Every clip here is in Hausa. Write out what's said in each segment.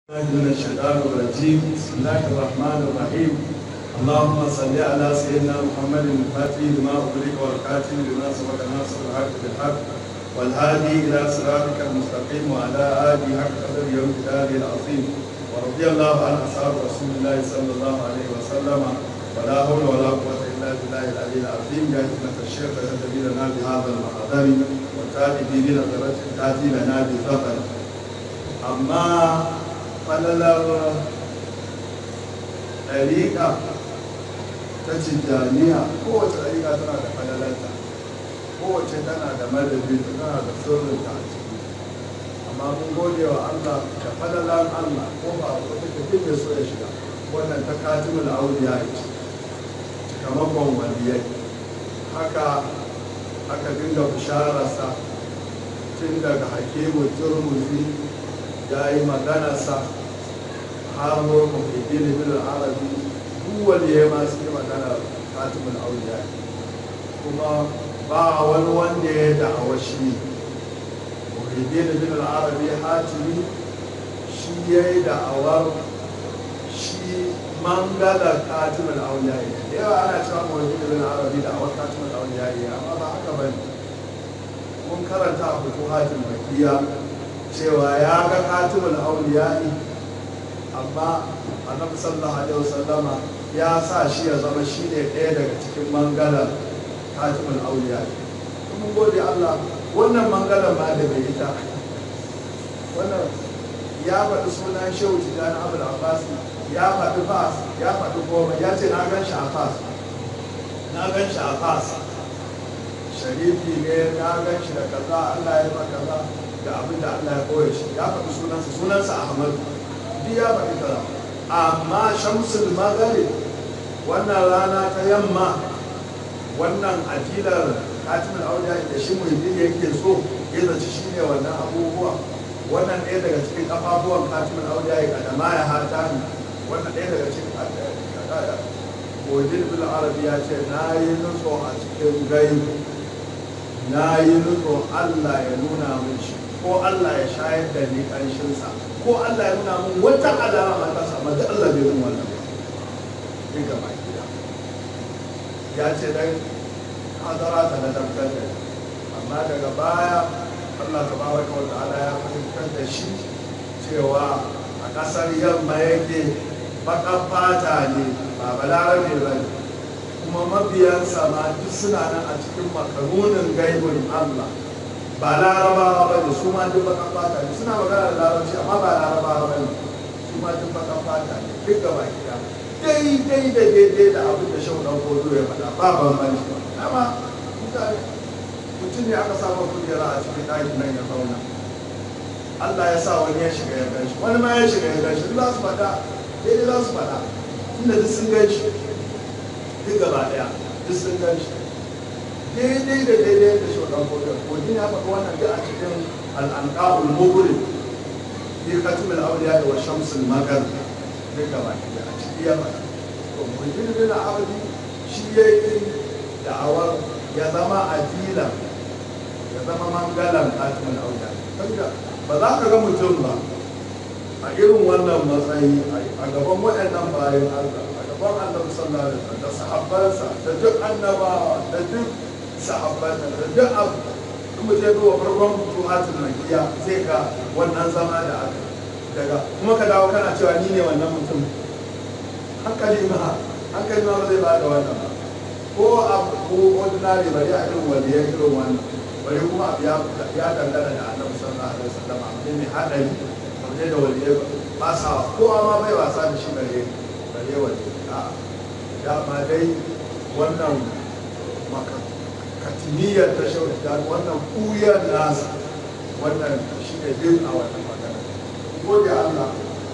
من الشيطان الرجيم بسم الله الرحمن الرحيم اللهم صل على سيدنا محمد الفاتح لما أغلق والكاتب لما سبق ناصر الحق بالحق والهادي إلى صراطك المستقيم وعلى آله حق قدر يوم كتابه العظيم ورضي الله عن أصحاب رسول الله صلى الله عليه وسلم ولا حول ولا قوة إلا بالله العلي العظيم يا همة الشيخ تهتدي لنا بهذا المحضر وتأتي بنظرة تأتي لنا بفضل أما falalar ɗariƙa ta tijjaniya kowace ɗariƙa tana da falalarta kowace tana da madadi tana da sirrinta a ciki amma mun gode wa allah da falalar allah ko ba wata tafi mai so ya shiga wannan ta katimul auliya ce cikamakon waliyai haka aka dinga bishararsa tun daga hakimu turmuzi ya yi maganarsa har muhiddin ibn arabi duk wanda ya ma su yi magana katimul auliya kuma ba wani wanda ya da'awa shi muhiddin ibn arabi hatimi shi ya yi da'awar shi mangala katimul auliya da yawa ana cewa muhiddin ibn arabi da'awar katimul auliya amma ba haka ba ne mun karanta a futuhatin bakiya cewa ya ga katimul auliya amma annabi sallallahu alaihi wasallama ya sa shi ya zama shi ne ɗaya daga cikin mangalar katimul auliya mun gode Allah wannan mangalar ma da bai ita wannan ya faɗi sunan shehu tijjani abul abbas ya faɗi fas ya faɗi goma ya ce na gan shi a fas na gan shi a fas sharifi ne na gan shi da kaza Allah ya ma kaza da abin da Allah ya koya shi ya faɗi sunansa sunansa ahmadu duk ya faɗi kaza amma shamsul magharib wannan rana ta yamma wannan aqilar katimul auliya da shi muhimmin yake so ya zaci shine wannan abubuwa wannan ɗaya daga cikin kafafuwan katimul auliya ya kadama ya hata ni wannan ɗaya daga cikin Wajen bil Arabi ya ce na yi nutso a cikin gaibu na yi nutso Allah ya nuna min shi ko Allah ya shayar da ni ƙanshinsa ko Allah ya nuna min wata alama ta sama da Allah bai min wannan ba in gaba gida ya ce dan hadara ta na tabbatar da amma daga baya Allah ta baraka wa ta'ala ya fahimtar da shi cewa a ƙasar yamma yake baƙar fata ne ba balarabe ba ne kuma mabiyansa ma duk suna nan a cikin makarunin gaibin Allah ba larabawa ba ne su ma duk bakan fata ne suna magana da larabci amma ba larabawa ba ne su ma duk bakan fata ne duk gaba gida daidai da daidai da abin da shau ɗan kodo ya faɗa ba bambanci ba amma mutane mutum ne aka samu kujera a cikin ɗakin nan ya zauna Allah ya sa wani ya shiga ya ganshi wani ma ya shiga ya ganshi duk za su faɗa daidai za su faɗa tunda duk sun ganshi duk gaba ɗaya duk sun ganshi daidai da daidai da shi wadda kodin kodin ya faɗi wannan da a cikin al'anƙa'ul muguri fi katimul auliya wa shamsul magar duk gaba da a ciki ya faɗa to muhimmin bin arabi shi ya yi da'awar ya zama adila ya zama mangalan katimul auliya saboda ba za ka ga mutum ba a irin wannan matsayi a gaban waɗannan bayan Allah a gaban annabi sallallahu alaihi wasallam da sahabbansa da duk annabawa da duk sahabban da duk abu in mu je duba farkon tuhatul makiya zai ga wannan zama da aka daga kuma ka dawo kana cewa ni ne wannan mutum hankali ma hankali ma ba zai ba da wannan ba ko abu ko ordinary bari a irin wanda ya irin wannan bari kuma abu ya ya dangana da annabi sallallahu alaihi wasallam abu ne mai hadari abu ne da wanda ya ba sa ko ma bai wasa da shi bare bare wanda a dama dai wannan maka katimiyar ta shaudar wannan kuyar nasa wannan shi ne bin a wannan magana gode Allah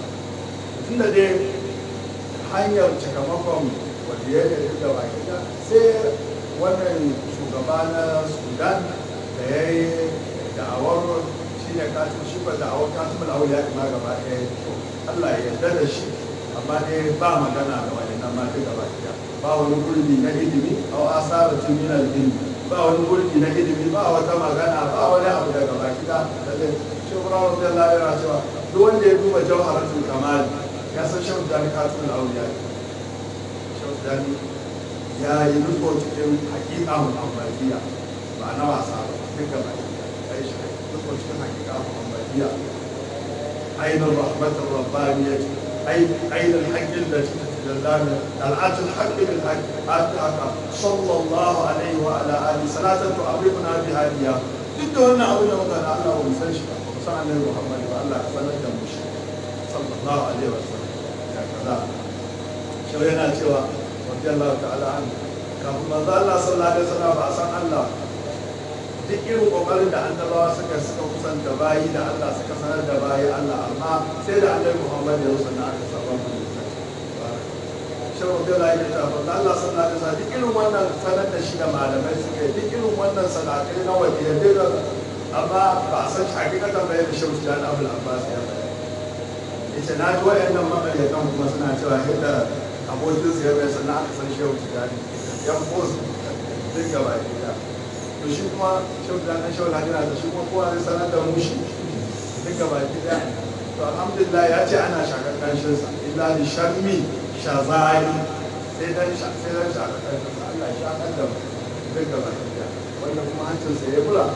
tunda dai hanyar cikamakon wanda ya da duk gaba gida sai wannan shugaba na sudan da ya yi da'awar shi ne katin shi ba da'awar katin mulawar ya kuma gaba ɗaya Allah ya yarda da shi amma dai ba magana da wani nan ma duk gaba gida ba wani gurbi na ilimi a asaratin min al-ilmi ba wani gurbi na ilimi ba wata magana ba wani abu daga baki da da zai shi kuma wani zai lalera cewa duk wanda ya duba jawharatul kamal ya san shehu jani katul auliya shehu jani ya yi riko cikin hakika muhammadiya ba na wasa ba duka ba ya yi shi riko cikin hakika muhammadiya ainihin rahmatar rabbaniya ainihin haƙƙin da cikin تجلان العات الحق بالحق آتاك صلى الله عليه وعلى آله صلاة تعرفنا بها إياه duk da wannan abin da muka da Allah ba mu san shi ba mu san annabi Muhammad ba Allah ya sanar da mu shi sallallahu alaihi wa sallam ya kaza shi yana cewa radiyallahu ta'ala an kafin manzo Allah sallallahu alaihi wa sallam ba san Allah duk irin kokarin da annabawa suka suka kusanta bayi da Allah suka sanar da bayi Allah amma sai da annabi Muhammad ya rusa na aka saba mu shawar da ya ta fa Allah sallallahu alaihi wasallam duk irin wannan sanar da shi da malamai suka yi duk irin wannan salatai na waje da amma ba a san shi hakikatan bayan da shehu da Abdul Abbas ya bayar yace na ji wayannan makaryatan kuma suna cewa yadda abokin su ya bai sannan aka san shehu da yan bos duk gaba ɗaya to shi kuma shehu da nan shehu da da shi kuma kowa zai sanar da mu shi duk gaba ɗaya to alhamdulillah ya ce ana shakar kanshinsa illa li shammi shazari sai dan sai dan shakar kanshinsa Allah ya shakar da mu duk gaba ɗaya wanda kuma hancinsa ya bula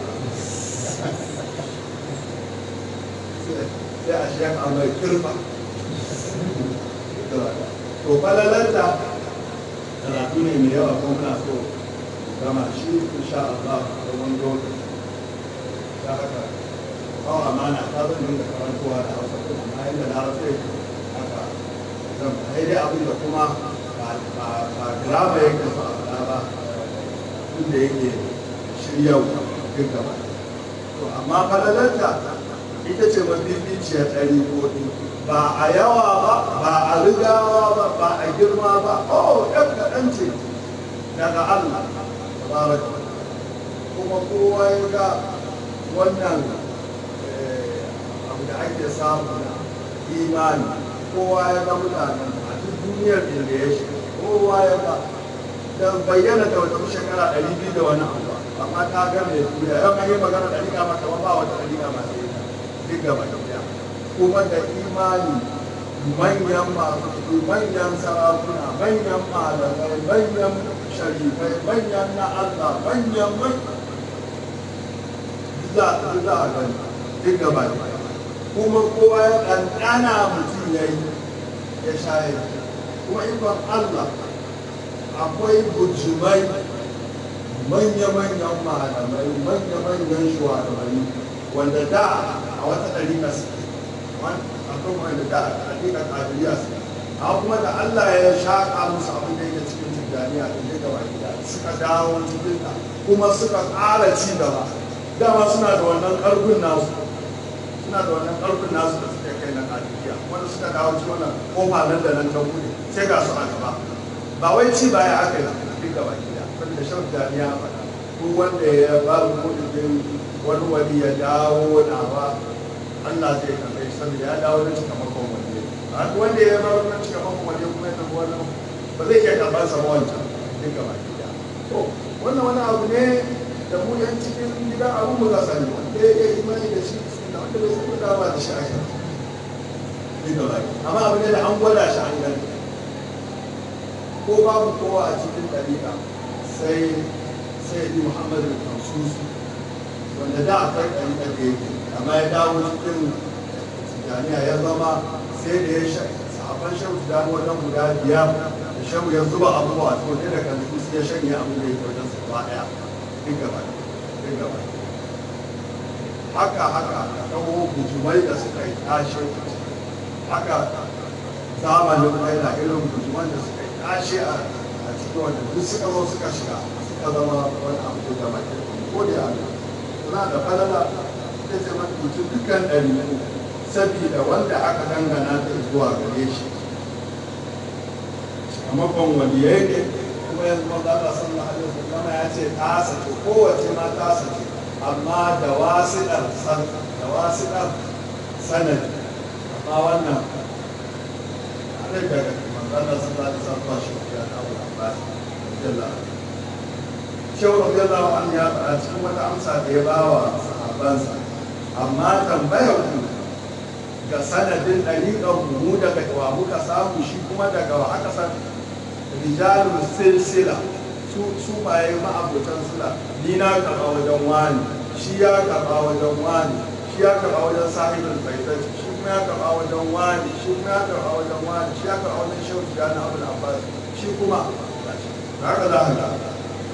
sai a shi a mai kirfa to falalanta karatu ne mai yawa kuma muna so gama shi insha Allah da wani lokaci ta haka kawo amana ta zan dinga karantowa da hausa kuma na yadda na hausa yake haka zan sai dai abin da kuma ba graba yake so a faɗa ba inda yake shiryau duk gaba to amma falalanta ita ce mafificiyar ɗari koɗi ba a yawa ba ba a rigawa ba ba a girma ba oh ɗan kaɗan ce daga Allah tabaraka kuma kowa ya ga wannan abu da ake samu na imani kowa ya ga mutanen a duk duniyar da ya shiga kowa ya ga da bayyana da wata shekara ɗari biyu da wani abu amma ta ga mai duniya yau an yi magana ɗari kama kama ba wata ɗari kama sai duk gaba ɗaya kuma da imani manyan masu manyan sarakuna manyan malamai manyan sharifai manyan na Allah manyan man za a gani duk gaba kuma kowa ya ɗanɗana mutum ya yi ya shayar kuma ikon Allah akwai bujumai manya-manyan malamai manya-manyan shugabanni wanda da a wata ɗarika su akwai wanda da a ɗarika ƙadiriya su a kuma da Allah ya shaƙa musu abin da yake cikin tijjaniya da ya gaba gida suka dawo cikin ta kuma suka ƙara ci gaba dama suna da wannan ƙarfin nasu suna da wannan ƙarfin nasu da suka kai na ƙadiriya wanda suka dawo cikin wannan kofa nan da nan ta buɗe sai ga su a gaba ba wai ci baya aka yi duk gaba gida wanda shan jami'a faɗa duk wanda ya ba mu kuɗin wani wani ya dawo nawa Allah zai karɓe shi saboda ya dawo da cikamakon wani a wanda ya bar wani cikamakon wani kuma ya tafi wani ba zai iya karɓar sa wancan duk gaba gida to wannan wani abu ne da mu yan cikin gidan abu mu za sani wanda ya yi imani da shi da wanda bai san da ba da shi a kan duk gaba amma abu ne da an gwada shi an gani ko babu kowa a cikin ɗariƙa sai sai yi muhammadu kansusi wanda da akwai ɗari da yake amma ya dawo cikin tijaniya ya zama sai da ya sahaban shehu tijani wajen guda biyar da shehu ya zuba abubuwa to ne da kansusi ya shanye abu da yake wajen su gaba ɗaya duk gaba duk gaba haka haka ka kawo bujumai da suka yi tashe haka zamanin kai da irin bujuman da suka yi tashe a cikin wanda duk suka zo suka shiga suka zama wani abu da zama ko da yana suna da falala ta ce mutum dukkan ɗari sabida wanda aka dangana ta zuwa gare shi a makon waliyai ne kuma yanzu maza Allah sallallahu alaihi wasallam ya ce ta sace kowace ma ta sace amma da wasiɗar san da wasiɗar sanadi amma wannan ana daga manzo Allah sallallahu alaihi wasallam shi ya Abu Abbas radiyallahu anhu shehu radiyallahu anhu ya faɗa cikin wata amsa da ya bawa sahabbansa amma tambayar ku ga sanadin ɗariƙar mu daga wa muka samu shi kuma daga wa aka san rijalul silsila su su baye ma'abutan sila ni na karɓa wajen wani shi ya karɓa wajen wani shi ya karɓa wajen sahibul baitat shi kuma ya karɓa wajen wani shi kuma ya karɓa wajen wani shi ya karɓa wajen shehu tijjani abul abbas shi kuma haka za ka ga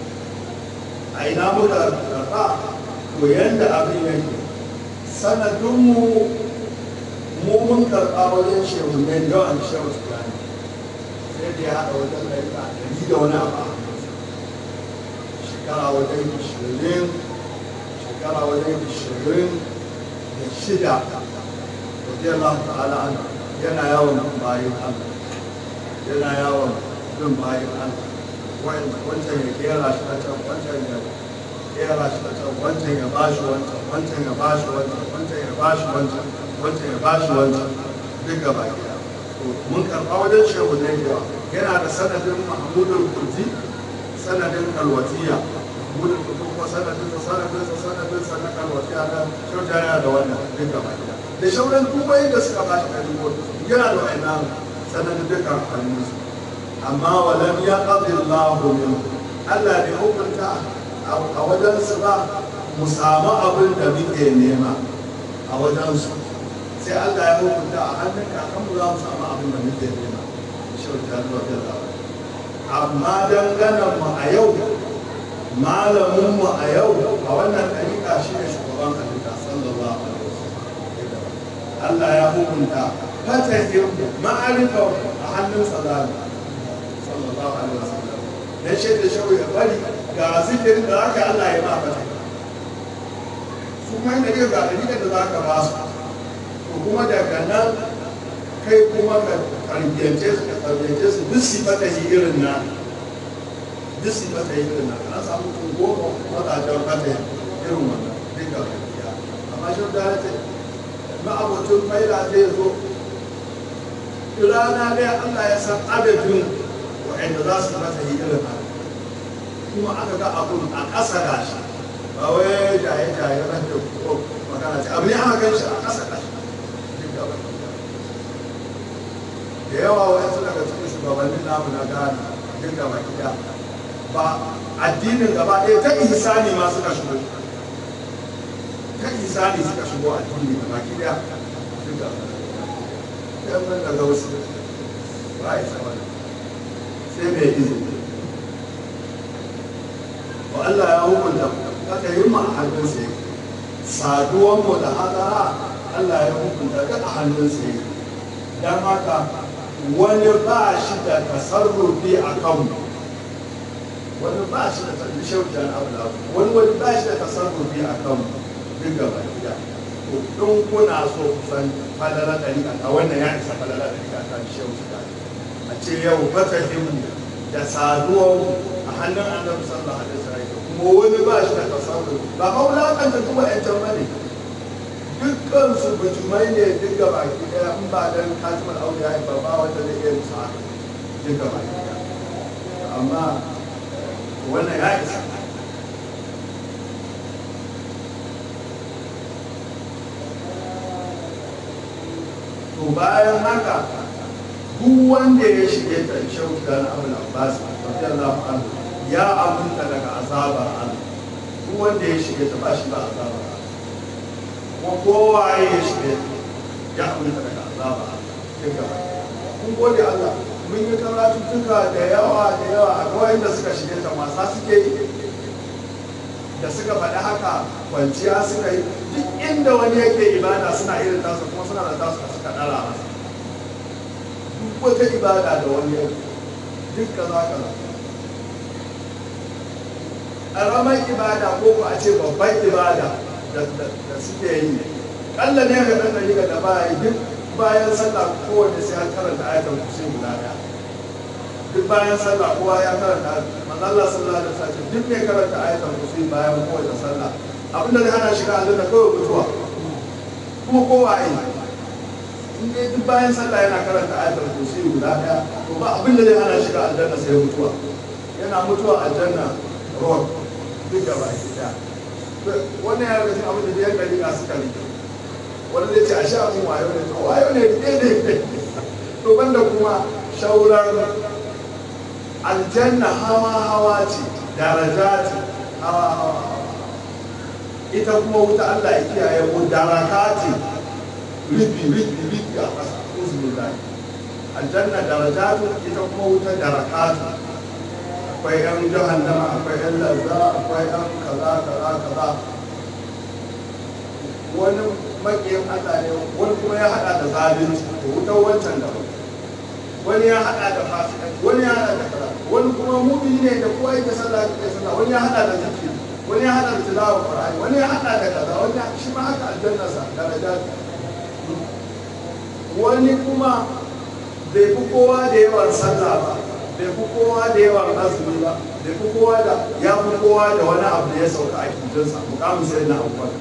a ina muka karɓa to yanda abin yake sanadinmu mu mun karɓa wajen shehu ne yawan shehu tijjani sai da ya haɗa wajen ɗarika ɗari da wani abu a hannunsa. shekara wajen ishirin shekara wajen ishirin da shida radiyallahu ta'ala an yana yawon bin bayan Allah yana yawon bin bayan Allah wancan ya kera shi na can wancan ya kera shi na can wancan ya bashi wancan wancan ya bashi wancan wancan ya bashi wancan wancan ya bashi wancan duk gaba gida mun karɓa wajen shehu ne yawa yana da sanadin mahmudul kurdi sanadin kalwatiya mahmudul kurdi kuma sanadin sa sanadin sa sanadin sa na kalwatiya na shauja yana da wannan duk gaba gida da shauran dubai da suka bashi ɗari yana da wa'annan sanadin dukkan hannunsu amma walam ya ƙadillahu min Allah bai hukunta a wajensu ba mu samu abin da muke nema a wajensu sai Allah ya hukunta a hannun kakanmu za mu samu abin da muke nema shautar da amma danganan mu a yau malamin mu a yau a wannan ɗariƙa shi ne shugaban halitta sallallahu alaihi wasallam Allah ya hukunta fatahin ma'arifa a hannun sallallahu sallallahu alaihi wasallam dan shi da shawo ya bari ga zikirin da aka Allah ya ma fata su kuma da ga dalilin da zaka ba su to kuma daga nan kai kuma ka tarbiyance su ka tarbiyance su duk su fata yi irin na duk su fata yi irin na an samu tun goma mazajen fata irin wannan duk ga gaskiya amma shi da ya ce ma'abocin faila zai zo rana ɗaya Allah ya san adadin wa'anda za su mata yi irin haka kuma aka ga abun a ƙasa da shi ba wai jaye jaye ran da ko magana ce abu ne aka gan shi a ƙasa da shi duk da wani da yawa wa'yansu daga cikin shugabannin namu na Ghana duk da baki da ba addinin gaba ɗaya ta ihsani ma suka shigo ta ihsani suka shigo addini gaba ki da duk da yan nan daga wasu ba ya sama sai mai izini wa Allah ya hukunta aka yi mu a hannun sai saduwan mu da hadara Allah ya hukunta duk a hannun sai dan haka wani ba shi da tasarrufi a kanmu wani ba shi da tasarrufi shaujan abu wani wani ba shi da tasarrufi a kanmu duk gaba gida to in kuna so ku san falala ɗariƙa a wannan ya isa falala ɗariƙa ta shehu su a ce yau fatahin da saduwar a hannun annabi sallallahu alaihi wasallam kuma wani ba shi da tasarruf ba maulakanta kuma yan can bane dukkan su bujumai ne duk ga baki daya in ba dan katimar auliya ba ba wanda zai iya musu haka duk ga baki daya amma wannan ya isa to bayan haka duk wanda ya shige ta shauka na abu abbas radiyallahu anhu ya aminta daga azabar Allah duk wanda ya shige ta ba shi ba azabar Allah kuma kowa ya shige ta ya aminta daga azabar Allah duka kun gode Allah mun yi karatuttuka da yawa da yawa a kawai da suka shige ta masa suke yi da suka faɗi haka kwanciya suka yi duk inda wani yake ibada suna irin tasa kuma suna da tasu da suka ɗara masa duk wata ibada da wani yake duk kaza kaza ƙaramar ibada ko ko a ce babban ibada da suke yi ƙalla ne ga ɗan ɗari da ba yi duk bayan sallah kowane sai an karanta ayatul kursi guda ɗaya duk bayan sallah kowa ya karanta manzo Allah sallallahu alaihi wasallam duk mai karanta ayatul kursi bayan kowace sallah abinda zai hana shiga aljanna kawai mutuwa kuma kowa yi in dai duk bayan sallah yana karanta ayatul kursi guda ɗaya to ba abinda zai hana shiga aljanna sai mutuwa yana mutuwa aljanna ruwan duk da baki ɗaya wannan ya rage abin da ya ɗari suka rike wani zai ce a sha mun wayo ne to wayo ne daidai to banda kuma shauran aljanna hawa hawa ce daraja ce hawa hawa ita kuma wuta Allah ya kiyaye mu daraka ce ribi ribi ribi a ƙasa uzubillahi aljanna darajatu ita kuma wuta darakatu akwai yan jahannama akwai yan lazza akwai yan kaza kaza kaza wani makiyin Allah ne wani kuma ya hada da zalunci da wutar wancan da wani ya hada da fasikanci wani ya hada da kaza wani kuma mumini ne da kowa yake sallah yake sallah wani ya hada da zikiri wani ya hada da tilawar qur'ani wani ya hada da kaza wani shi ma haka aljanna sa darajatu wani kuma bai fi kowa da yawan sallah ba bai fi kowa da yawan azumi ba bai fi kowa da ya fi kowa da wani abu da ya sauka a kirjinsa mukamin sai na abubuwan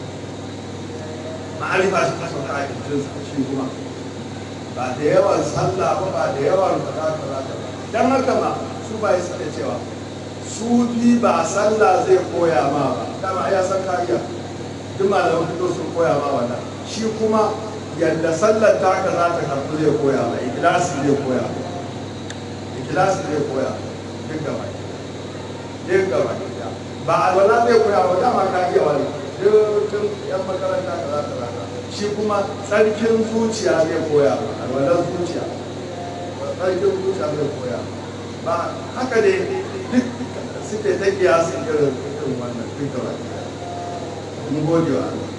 ma'arifa shi ta sauka a kirjinsa shi kuma ba da yawan sallah ba ba da yawan kaza kaza kaza dan haka ma su ba yi suke cewa su bi ba sallah zai koya ma ba dama ya san kariya duk malaman fito sun koya ma wannan shi kuma yadda sallar taka za ta karɓi zai koya ba ikilasi zai koya ikilasi zai koya duk gaba duk gaba ba alwala zai koya ba dama ka iya wani dukkan yan makaranta ka za ta raka shi kuma tsarkin zuciya zai koya ba alwalar zuciya tsarkin zuciya zai koya ba haka ne duk suke ta kiyasin irin irin wannan duk gaba mun gode wa Allah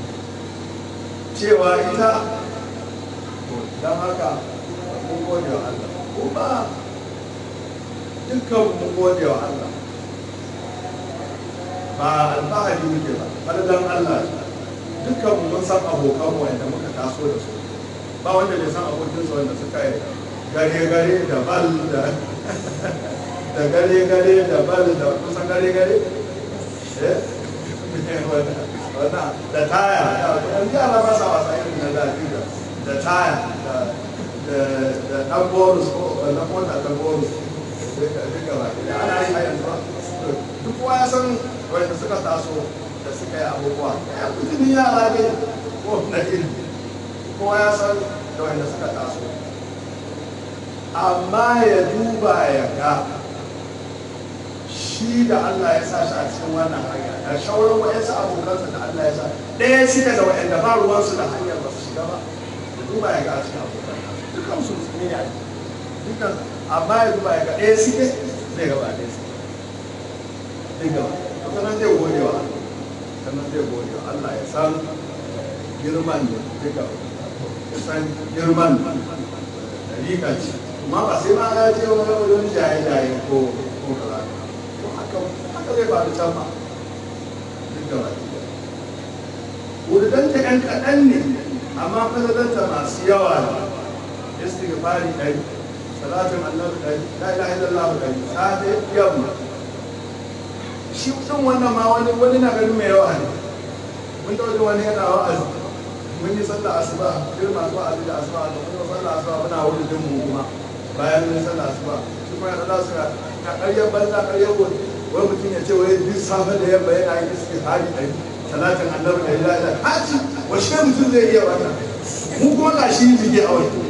cewa ita don haka mun gode wa Allah kuma dukkan mun gode wa Allah ba alfahari muke ba falalan Allah dukkan mu mun san abokan mu wanda muka taso da su ba wanda bai san abokin su wanda suka yi gare gare da bal da da gare gare da bal da kusan gare gare eh wannan da taya yanzu yara ba sa wasa irin na zafi da da taya da da dan bonus ko na mota ta bonus duka ba da ana yi a yanzu duk kowa ya san wanda suka taso da suka yi abubuwa ya kujirin yara ne ko na ilimi kowa ya san da wanda suka taso amma ya duba ya ga shi da Allah ya sa shi a cikin wannan hanya da shauran wa'yansu abokansa da Allah ya sa ɗaya suka da wa'yanda ba ruwansu da hanyar ba su shiga ba ya duba ya ga a cikin abokan dukkan su musulmi ne a yi dukkan amma ya duba ya ga ɗaya suke zai ga ba ɗaya suke zai gaba sannan zai gode wa Allah sannan zai gode wa Allah ya san girman ne duka ya san girman da rika ce amma ba sai ma ya ce wani jaye-jaye ko ko kaza haka zai faru can ma duk da baki da wurdanta ɗan kaɗan ne amma fasadanta masu yawa ne istighfari ɗari salatin annabi ɗari la ilaha illallah ɗari safe yamma shi ɗin wannan ma wani wani na ganin mai yawa ne mun da wajen wani yana wa'azi mun yi sallah asuba irin masu wa'azi da asuba da mun yi sallah asuba muna wuri din mu kuma bayan mun yi sallah asuba shi kuma yana za su ga ƙaryar banza ƙaryar wani wani mutum ya ce wai duk safe da yamma yana yin istighfari ɗari salatin annabi da ilaha illa haji washe mutum zai iya wannan mu kuma ga shi jige a wani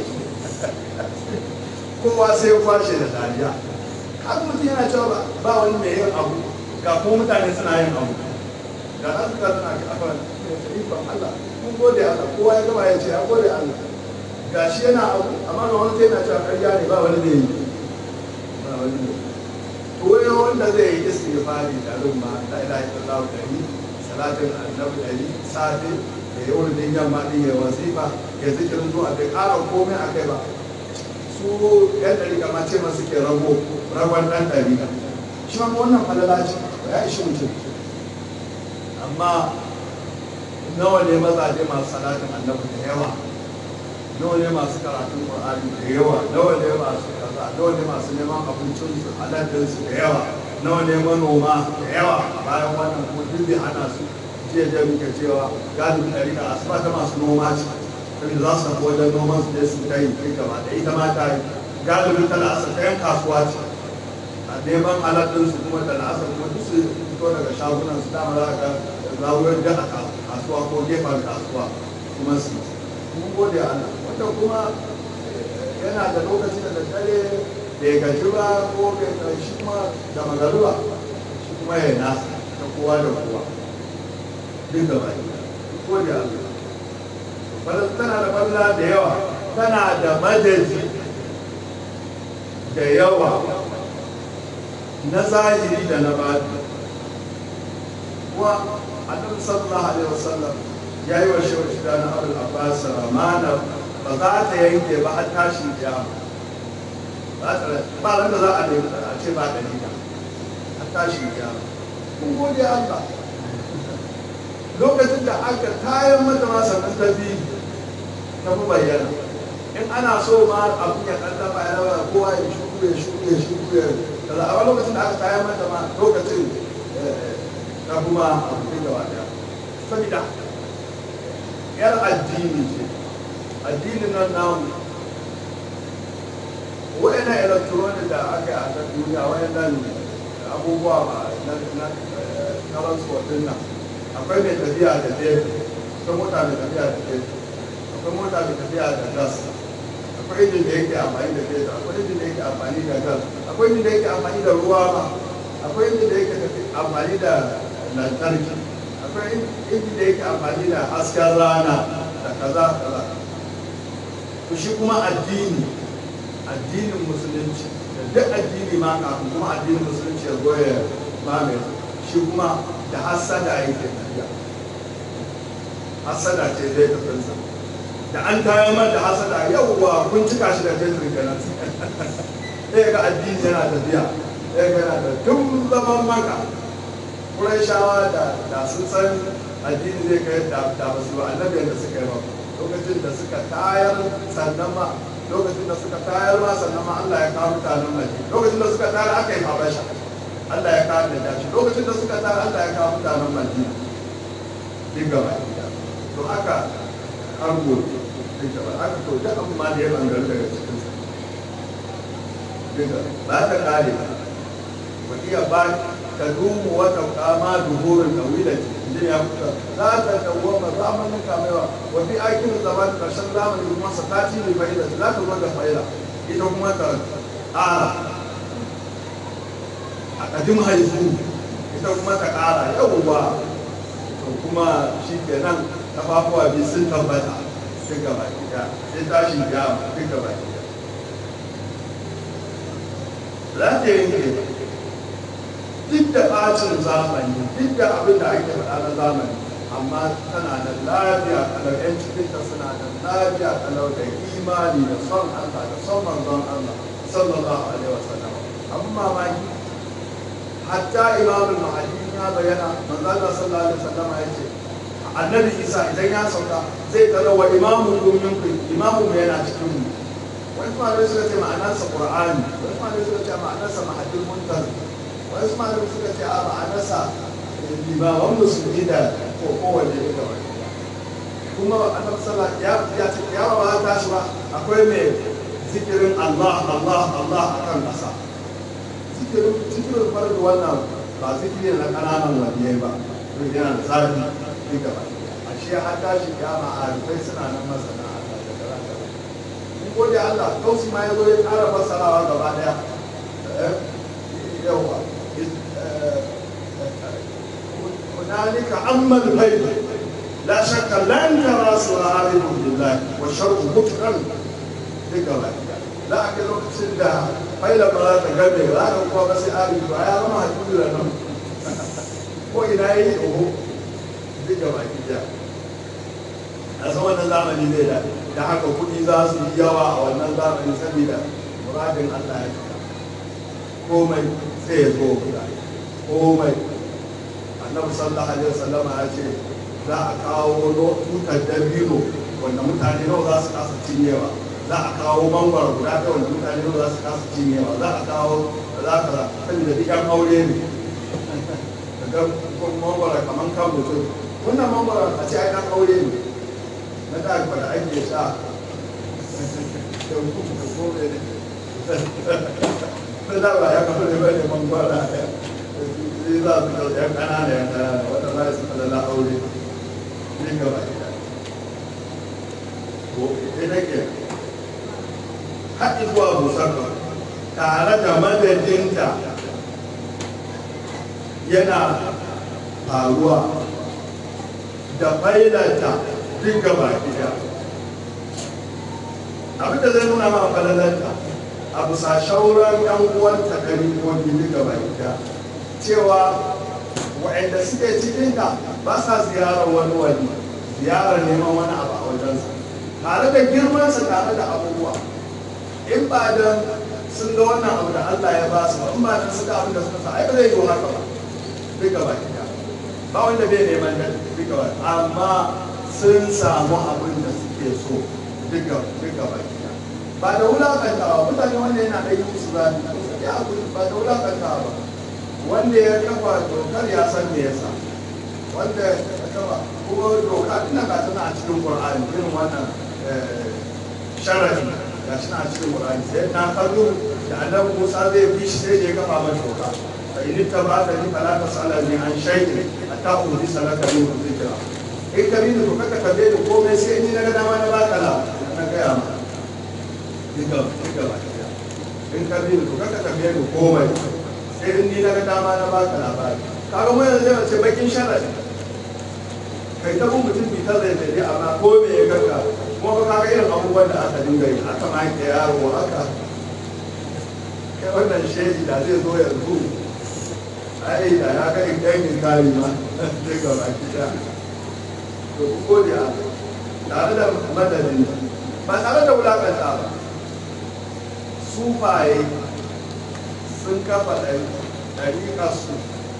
kowa sai ya kwashe da dariya haka mutum yana cewa ba wani mai yin abu ga kuma mutane suna yin abu da za su ga suna kafa ikon Allah mun gode Allah kowa ya gaba ya ce ya gode Allah ga shi yana abu amma ga wani sai yana cewa karya ne ba wani zai yi ba wani zai yi koyo wanda zai yi istighfari da rumma la ilaha illallah dari salatin annabi dari safe da ya wurin din yamma din ya wasifa ya zikirin zuwa bai ƙara komai a kai ba su yan ɗari kama ce masu ke rago ragon ɗan ɗari shi ma wannan falala ce ya ishi mutum amma nawa ne mazaje masu salatin annabi da yawa nawa ne masu karatun qur'ani da yawa nawa ne masu kaza nawa ne masu neman abincin su halattun su da yawa nawa ne manoma da yawa bayan wannan kuma duk bai hana su jiya jiya muke cewa galibin ɗari da asuba ta masu noma ce saboda za su tafi wajen noman su je su ta yi kai gaba da ita ma ta yi galibin ta la'asar ta yan kasuwa ce a neman halattun su kuma da la'asar kuma duk su fito daga shagunan su dama za ka zawuyar da a kasuwa ko gefen kasuwa kuma su mun gode Allah wanda kuma yana da lokaci da daddare bai gaji ba ko bai gaji kuma da magaruba shi kuma ya nasa ta kowa da kowa duk da baki gode Allah bala tana da balla da yawa tana da madadi da yawa na zahiri da na bani wa annabi sallallahu alaihi wasallam ya yi wa shehu shida na abul abbas ramana ba za ta yanke ba har tashin kiyama ba ran da za a nemi a ce ba dalila har tashin kiyama kun gode Allah lokacin da aka kayan mata ma sannan ta bi ta fi bayyana in ana so ma abin ya ɗan dafa ya rawa kowa ya shuku ya shuku ya shuku ya kaza a lokacin da aka kayan mata ma lokacin ta kuma abin da wata saboda yar addini ce addinin nan namu wa'ina electronic da aka yi a kan duniya wa'yannan abubuwa na transport din nan akwai mai tafiya da fetur akwai mota mai tafiya da fetur akwai mota mai tafiya da gas akwai injin da yake amfani da fetur akwai injin da yake amfani da gas akwai injin da yake amfani da ruwa ma akwai injin da yake amfani da lantarki akwai injin da yake amfani da hasken rana da kaza kaza to shi kuma addini addinin musulunci da duk addini ma kafin kuma addinin musulunci ya goya mamaye shi kuma da hassada yake tafiya hassada ce zai tafinsa da an tayar mar da hassada yauwa kun cika shi da fetur kenan sai ga addini yana tafiya sai ga yana da tun zaman maka shawa da da sun san addini zai kai da da ba su annabi da suka yi ba lokacin da suka tayar sannan ma lokacin da suka tayar ma sannan ma Allah ya kawo mutanen Madina lokacin da suka tayar aka yi habasha Allah ya kawo da dashi lokacin da suka tayar Allah ya kawo mutanen Madina duk gaba ɗaya to haka an gobe duk gaba haka to duk abin ma da ya bangare daga cikin sa duk ba ta kare ba wa iya ba ta dumu wata kama duhurin kawilati inda ya kuka za ta dawwama zamanin kamewa wa fi aikin zaman karshen zamani kuma satati ne fa'ida za ta zo da fa'ida ita kuma ta ƙara a ƙadim haifu ita kuma ta ƙara yawwa to kuma shi kenan kafafuwa biyu sun tabbata duk gaba ɗaya sai tashin kiyama duk gaba ɗaya za ta yanke duk da ɓacin zamani duk da abin da ake faɗa na zamani amma tana da lafiya kalau yan cikinta suna da lafiya kalau da imani da son Allah da son manzon Allah sallallahu alaihi wasallam abin mamaki hatta imamul mahadi ya bayyana manzon Allah sallallahu alaihi wasallam ya ce annabi Isa idan ya sauka zai tara wa imamun gumin ku imamu yana cikin mu wani malamai suka ce ma'anarsa qur'ani wani malamai suka ce ma'anarsa mahadin muntazir wasu malamai suka ce a ma'anarsa limaman musulmi da ko kowane ne da wani kuma annabi sallallahu ya ya ce ya ba ta shi ba akwai mai zikirin Allah Allah Allah akan kasa zikirin zikirin farko wannan ba zikiri na kananan waliyai ba to yana da zafi duka ba ashe har tashi kiyama a rufai suna nan masana Allah da karanta mun gode Allah kausi ma ya zo ya ƙara fassarawa gaba daya yawa هنالك أما الغيب لا شك لن ترى سرائر بالله والشر مطلقا ذكر لا أكل وقت سندا فإلى بلا تقبل لا أقوى بس آري فأيا ما هتقول لنا وإلى أي أهو ذكر كده a san wannan zamani zai da da haka kuɗi za su yi yawa a wannan zamani saboda muradin Allah ya fita komai sai ya zo guda komai annabi sallallahu alaihi wasallam ya ce za a kawo tutar dabino wanda mutane nawa za su kasa cinyewa za a kawo mangwaro guda ɗaya wanda mutane nawa za su kasa cinyewa za a kawo za ka za saboda duk yan aure ne daga mangwaro kamar kan mutum wannan mangwaro a ce ai ɗan aure ne na da da ake sha da kuma da kome ne na da ba ya kafa ne ba ne mangwaro sai za su ɗauki yan ƙanana yan ƙanana wanda za su falala aure ne ga ba ko ita ke haɗi zuwa busar ba tare da madadinta yana faruwa da failanta duk gaba gida abin da zai nuna ma falalanta a bisa shauran yan uwanta kari ko gini gaba gida cewa waɗanda suke cikinta ba sa ziyarar wani wani ziyarar neman wani abu a wajensa tare da girmansa tare da abubuwa in ba da sun ga wannan abu da Allah ya ba su ba in ba da suka abin da suka sa ai ba zai yi haka ba duk gaba gida ba wanda bai neman da duk gaba amma sun samu abin da suke so duk gaba gida ba da wulakantawa mutane wanda yana da yi musu zafi ya abu ba da wulakantawa ba wanda ya kafa dokar ya san me yasa wanda ya kafa kuma doka ina ga tana a cikin qur'ani irin wannan sharadi ga shi a cikin qur'ani sai na kallo da annabi Musa zai bi shi sai ya kafa masa doka fa in tabata ni fala tasalani an shay'in hatta udi salaka ni zikra in ka bi doka ka kabe da komai sai in na ga dama na baka la na ga ya ma diga diga ba in ka bi doka ka kabe da komai sai in ni na ga dama na baka labari kaga mu yanzu zai ce bakin sharadi kai ta bin mutum bi ta zai zai amma ko me ya kanka kuma ba kaga irin abubuwan da aka dinga yi aka ma ke yaro haka kai wannan shehi da zai zo yanzu ai da ya ga in dangin kari ma zai ga baki da to ku gode a tare da madadin ba tare da wulakanta ba sufaye sun kafa ɗariƙar su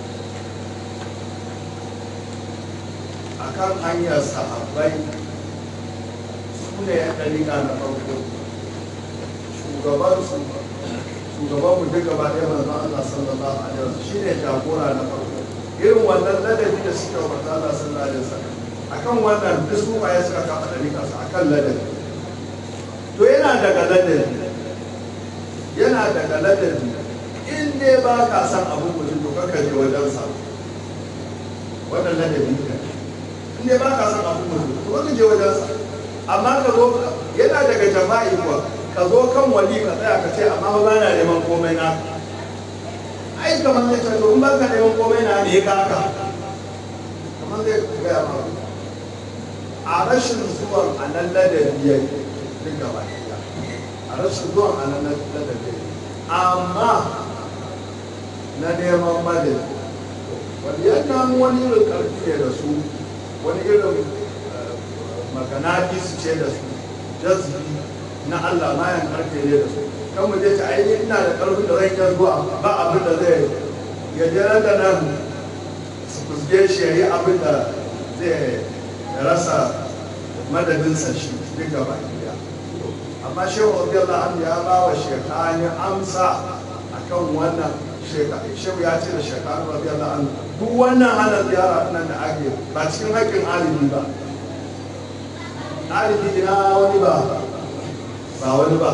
a kan hanyar sahabbai su ne ya ɗariƙa na farko shugabansu shugabanmu duk gaba ɗaya manzon Allah sallallahu alaihi wasallam shi ne jagora na farko irin wannan ladabi da suka wa manzon Allah sallallahu alaihi wasallam akan wannan duk su ya suka kafa ɗariƙa su akan ladabi to yana daga ladabi yana daga ladabi in dai ba ka san abu mutum to kakka je wajensa wannan ladabi ne in dai ba ka san abu mutum to kakka je wajensa amma ka zo yana daga jama'i kuwa ka zo kan wali ka tsaya ka ce amma ba na neman komai na ai kamar zai ce to in ba ka neman komai na me ka haka kamar zai gaya ma a rashin zuwan a nan ladabi ya yi duk gaba a rashin zuwan a nan ladabi amma na neman madadi wani yana wani irin karfi ne da su wani irin maganaki su ce da su jazbi na Allah mayan karfe ne da su kan mu je ta aini ina da karfin da zai iya zuwa ba abin da zai ya je da nan su fusge shi ya yi abin da zai rasa madadinsa shi duka baki daya amma shehu radiyallahu anhu ya ba wa shekani amsa akan wannan shehu ya ce da shekani radiyallahu anhu duk wannan hana ziyara nan da ake ba cikin haƙƙin alibi ba alibi ina wani ba ba wani ba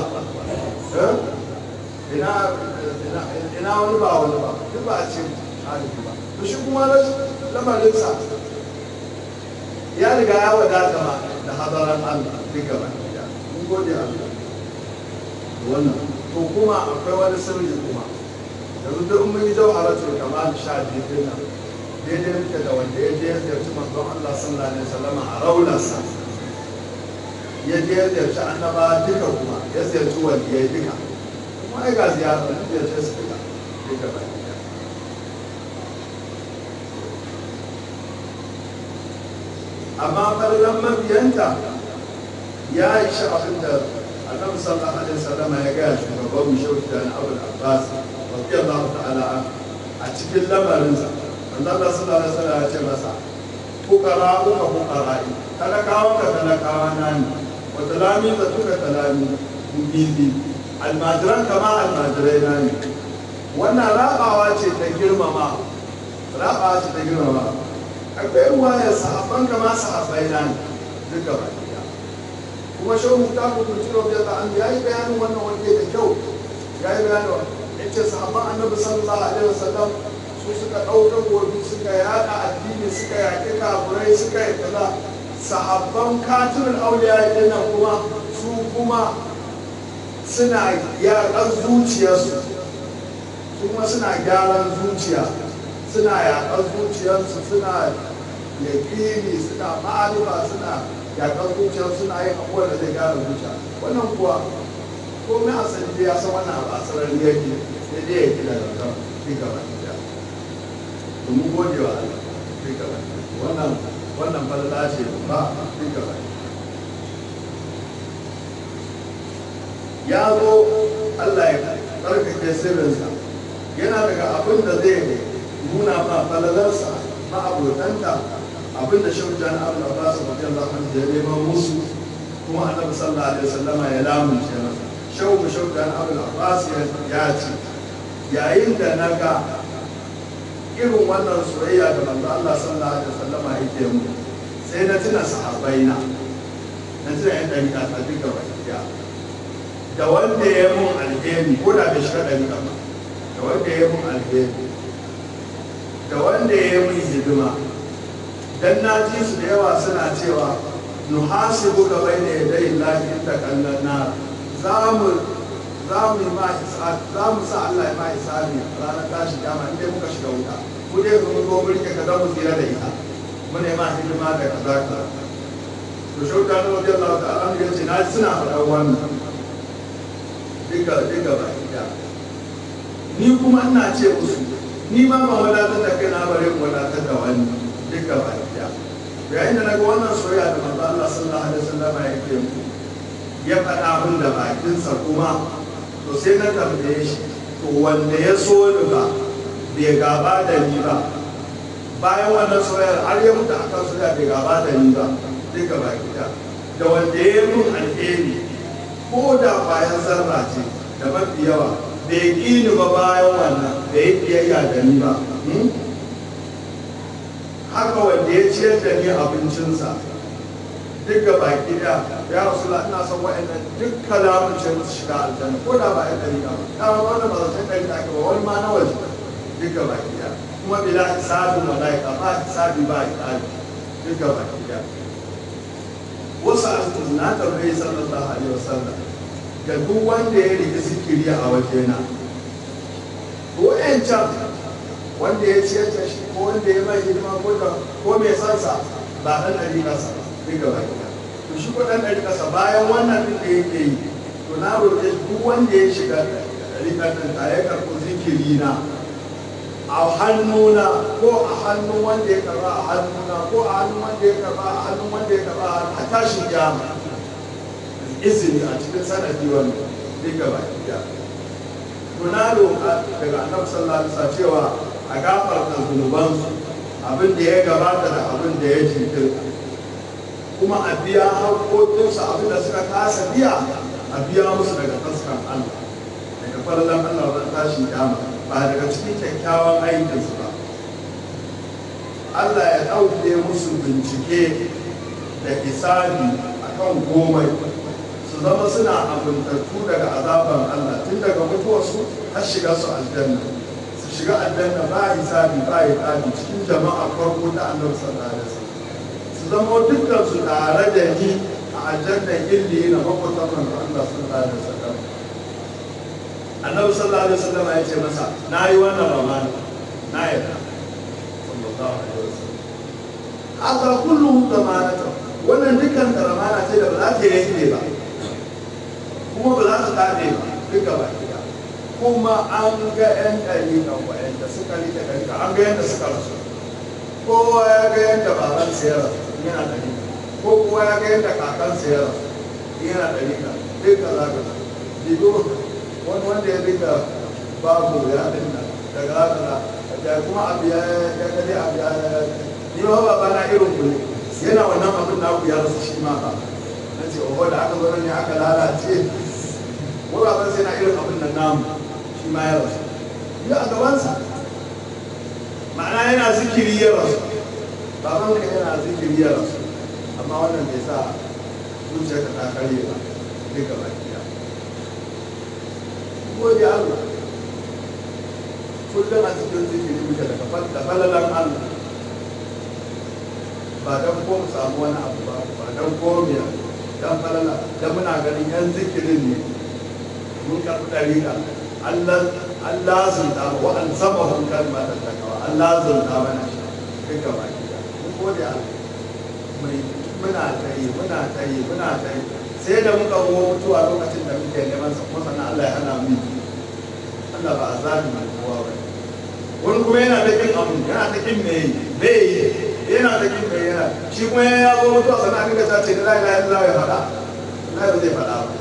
ina ina wani ba wani ba duk ba a ce alibi ba to shi kuma lamarinsa ya riga ya wadata ma da hadaran Allah duka ba mun gode Allah wannan to kuma akwai wani sirri kuma yanzu duk mun yi jawharatul kamal sha biyu din nan daidai muke da wanda ya je ya ziyarci manzon Allah sallallahu alaihi wasallam a raularsa ya je ya ziyarci annaba duka kuma ya ziyarci waliyai duka kuma ai ga ziyara ya ziyarci su duka duka ba amma farlan mabiyanta ya yi shi abin da annabi sallallahu alaihi wasallam ya gaya shugaban mu shehu da abul abbas radiyallahu ta'ala a cikin lamarinsa manzo Allah sallallahu alaihi wasallam ya ce masa fukara uka fukara'i talakawa ka talakawa na ne wa talami ka tuka talami bibi almajiran kama almajirai na ne wannan rabawa ce ta girmama rabawa ce ta girmama akwai ruwayar sahabban kama sahabbai na ne duka ba kuma shehu mutaku kulturo da ta an yayi bayanin wannan wanda da kyau yayi bayanin ya ce sahabban annabi sallallahu alaihi wasallam su suka ɗauka gobe suka yada addini suka yaƙi kafurai suka yi kaza sahabban katimul auliya din nan kuma su kuma suna yaƙar zuciyarsu su kuma suna gyaran zuciya suna yaƙar zuciyarsu suna yaƙini suna ma'arifa suna yaƙar zuciyarsu suna yin abubuwan da zai gyara zuciya wannan kuwa komai asali dai ya san wannan abu a sarari yake sai dai ya gina da kan duka ba ɗaya domin gode wa Allah duka ba wannan wannan falala ce ba duka ba ya zo Allah ya tsarkake sirrinsa yana daga abin da zai nuna ma falalarsa ma abotanta abin da shan jan abu da ba su wajen zafin da ya neman musu kuma annabi sallallahu alaihi wasallama ya lamunce masa shau mu shau jan abu da ba su ya ce yayin da na ga irin wannan soyayya da manzo Allah sallallahu alaihi wasallama yake mu sai na tuna sahabbaina na tuna yan dariƙa ta duka bakiya da wanda ya mun alheri ko da bai shiga dariƙa ba da wanda ya mun alheri da wanda ya mun hidima dan na ji su da yawa suna cewa nuhasibu ka bai da yadai lahi inda kallon na za mu za mu yi ma za mu sa Allah ya ma hisabi ranar tashi kama inda muka shiga wuta mu dai mu zo mu rike ka dan mu tsira da ita mu ne ma hidima da kaza kaza to shauka na wajen Allah ta Allah ya ce na suna faɗa wannan duka duka ba ita ni kuma ina ce musu ni ma ban wadatar da kai na bare mu wadatar da wani duka ba ita yayin da naga wannan soyayya da manzo Allah sallallahu alaihi wasallam yake mu ya faɗa min da bakinsa kuma to sai na tambaye shi to wanda ya so ni ba bai gaba da ni ba bayan wannan soyayyar har ya mutu akan soyayya bai gaba da ni ba duka ba ita da wanda ya yi mun alheri ko da bayan zarra ce da mafi yawa bai ƙi ni ba bayan wannan bai yi biyayya da ni ba haka wanda ya ciyar da ni abincinsa duka baki da ya rasu ina son wa'annan duk kalamun ce musu shiga aljanna ko da ba ya ɗari ba dama wannan ba zai ɗari da ake ba wani ma na waje duka baki da kuma bila hisabin malaika ba hisabi ba hisabi duka baki da wasu asibitin na tambayi sallallahu alaihi wasallam ga duk wanda ya rike zikiri a wajena wa'ancan wanda ya ciyar da shi ko wanda ya mai hidima ko da ko mai sansa ba ɗan ɗari ƙasa ba duka baki da to shi ko ɗan ɗari ƙasa bayan wannan ɗin da yake yi to na roƙe duk wanda ya shiga ɗari ƙasa ta ya karɓi zikiri na a hannuna ko a hannun wanda ya karɓa a hannuna ko a hannun wanda ya karɓa a hannun wanda ya karɓa a tashin jama izini a cikin sanadi wanda duka baki da to na roƙa daga annabi sallallahu alaihi wasallam cewa a gafarta zunubansu abin da ya gabata da abin da ya jinkirta kuma a biya haƙoƙinsu abin da suka kasa biya a biya musu daga taskan Allah daga farlan Allah wajen tashin kyama ba daga cikin kyakkyawan aikinsu ba Allah ya ɗauke musu bincike da hisabi a kan komai su zama suna abuntattu daga azaban Allah tun daga mutuwarsu har shiga su aljanna su shiga aljanna ba hisabi ba hisabi cikin jama'a farko ta annabi sallallahu alaihi wasallam su zama dukkan su tare da ni a aljannan illi na makwatan manzo Allah sallallahu alaihi wasallam annabi sallallahu alaihi wasallam ya ce masa na yi wannan ramana na yarda sallallahu alaihi wasallam haka kullu zamanata wannan dukkan da ramana ce da ba za ta yanke ba kuma ba za su tabe ba duka ba ɗaya kuma an ga 'yan ɗariƙan wa'yanda suka rike ɗariƙa an ga yadda suka rasu kowa ya ga yadda baban ya rasu yana ɗariƙa ko kowa ya ga yadda kakan ya rasu yana ɗariƙa duka za ka digo wani wanda ya rika babu ya dinna daga haka da kuma abu ya ya gani abu ya ni ma ba na irin ku ne yana wannan abin da ku ya rasu shi ma ba na ce oho da aka zo ne aka lalace ko ba ban sai na irin abin nan namu shi ma ya rasu ya a gabansa ma'ana yana zikiri ya rasu baban ka yana zikiri ya rasu amma wannan bai sa zuciyarka ta karye ba duka baki da gode Allah kullum a cikin zikiri muke da falalan Allah ba don ko mu samu wani abu ba ba don ko mu dan falala da muna ganin yan zikirin ne mun karɓi ɗariƙa Allah Allah zunta wa an saba hun kalma da takawa Allah zunta mana shi duk gaba gida mun gode Allah mai muna ta yi muna ta yi muna ta yi sai da muka zo mutuwa lokacin da muke neman sa kuma sannan Allah ya hana mu Allah ba a zaɓi mai kowa ba wani kuma yana da kin abu yana da kin mai bai yi yana da kin mai yana shi kuma ya zo mutuwa sannan aka ta ce la ilaha illallah ya faɗa la ba zai faɗa ba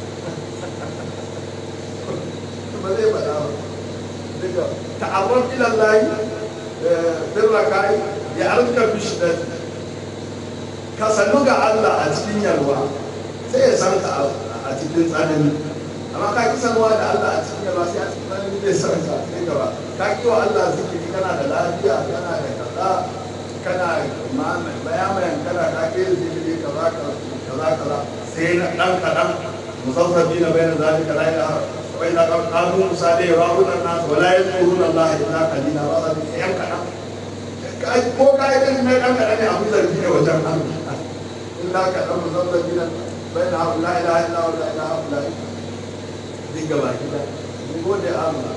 ba zai faɗa ba duka ta'arraf ila Allah birra kai ya arka fi shiddati ka sanu ga Allah a cikin yalwa sai ya san ka a cikin tsanani amma ka ki sanuwa da Allah a cikin yalwa sai a cikin tsanani zai san ka sai gaba ka ki wa Allah zikiri kana da lafiya kana da kaza kana bayamayan kana ka ke zikiri kaza kaza kaza sai na dan kadan musaffafi na bayan zalika la ilaha wa ila qalu musa dai wa hudan nas wa la yadhkuruna Allah illa qalila wa za ta yan kadan ko ka yi kan mai dan kadan ne abu zargi ne wajen Allah illa kadan musaffafi na bayan la ilaha illa wa la ilaha illa duk gaba gida mun gode Allah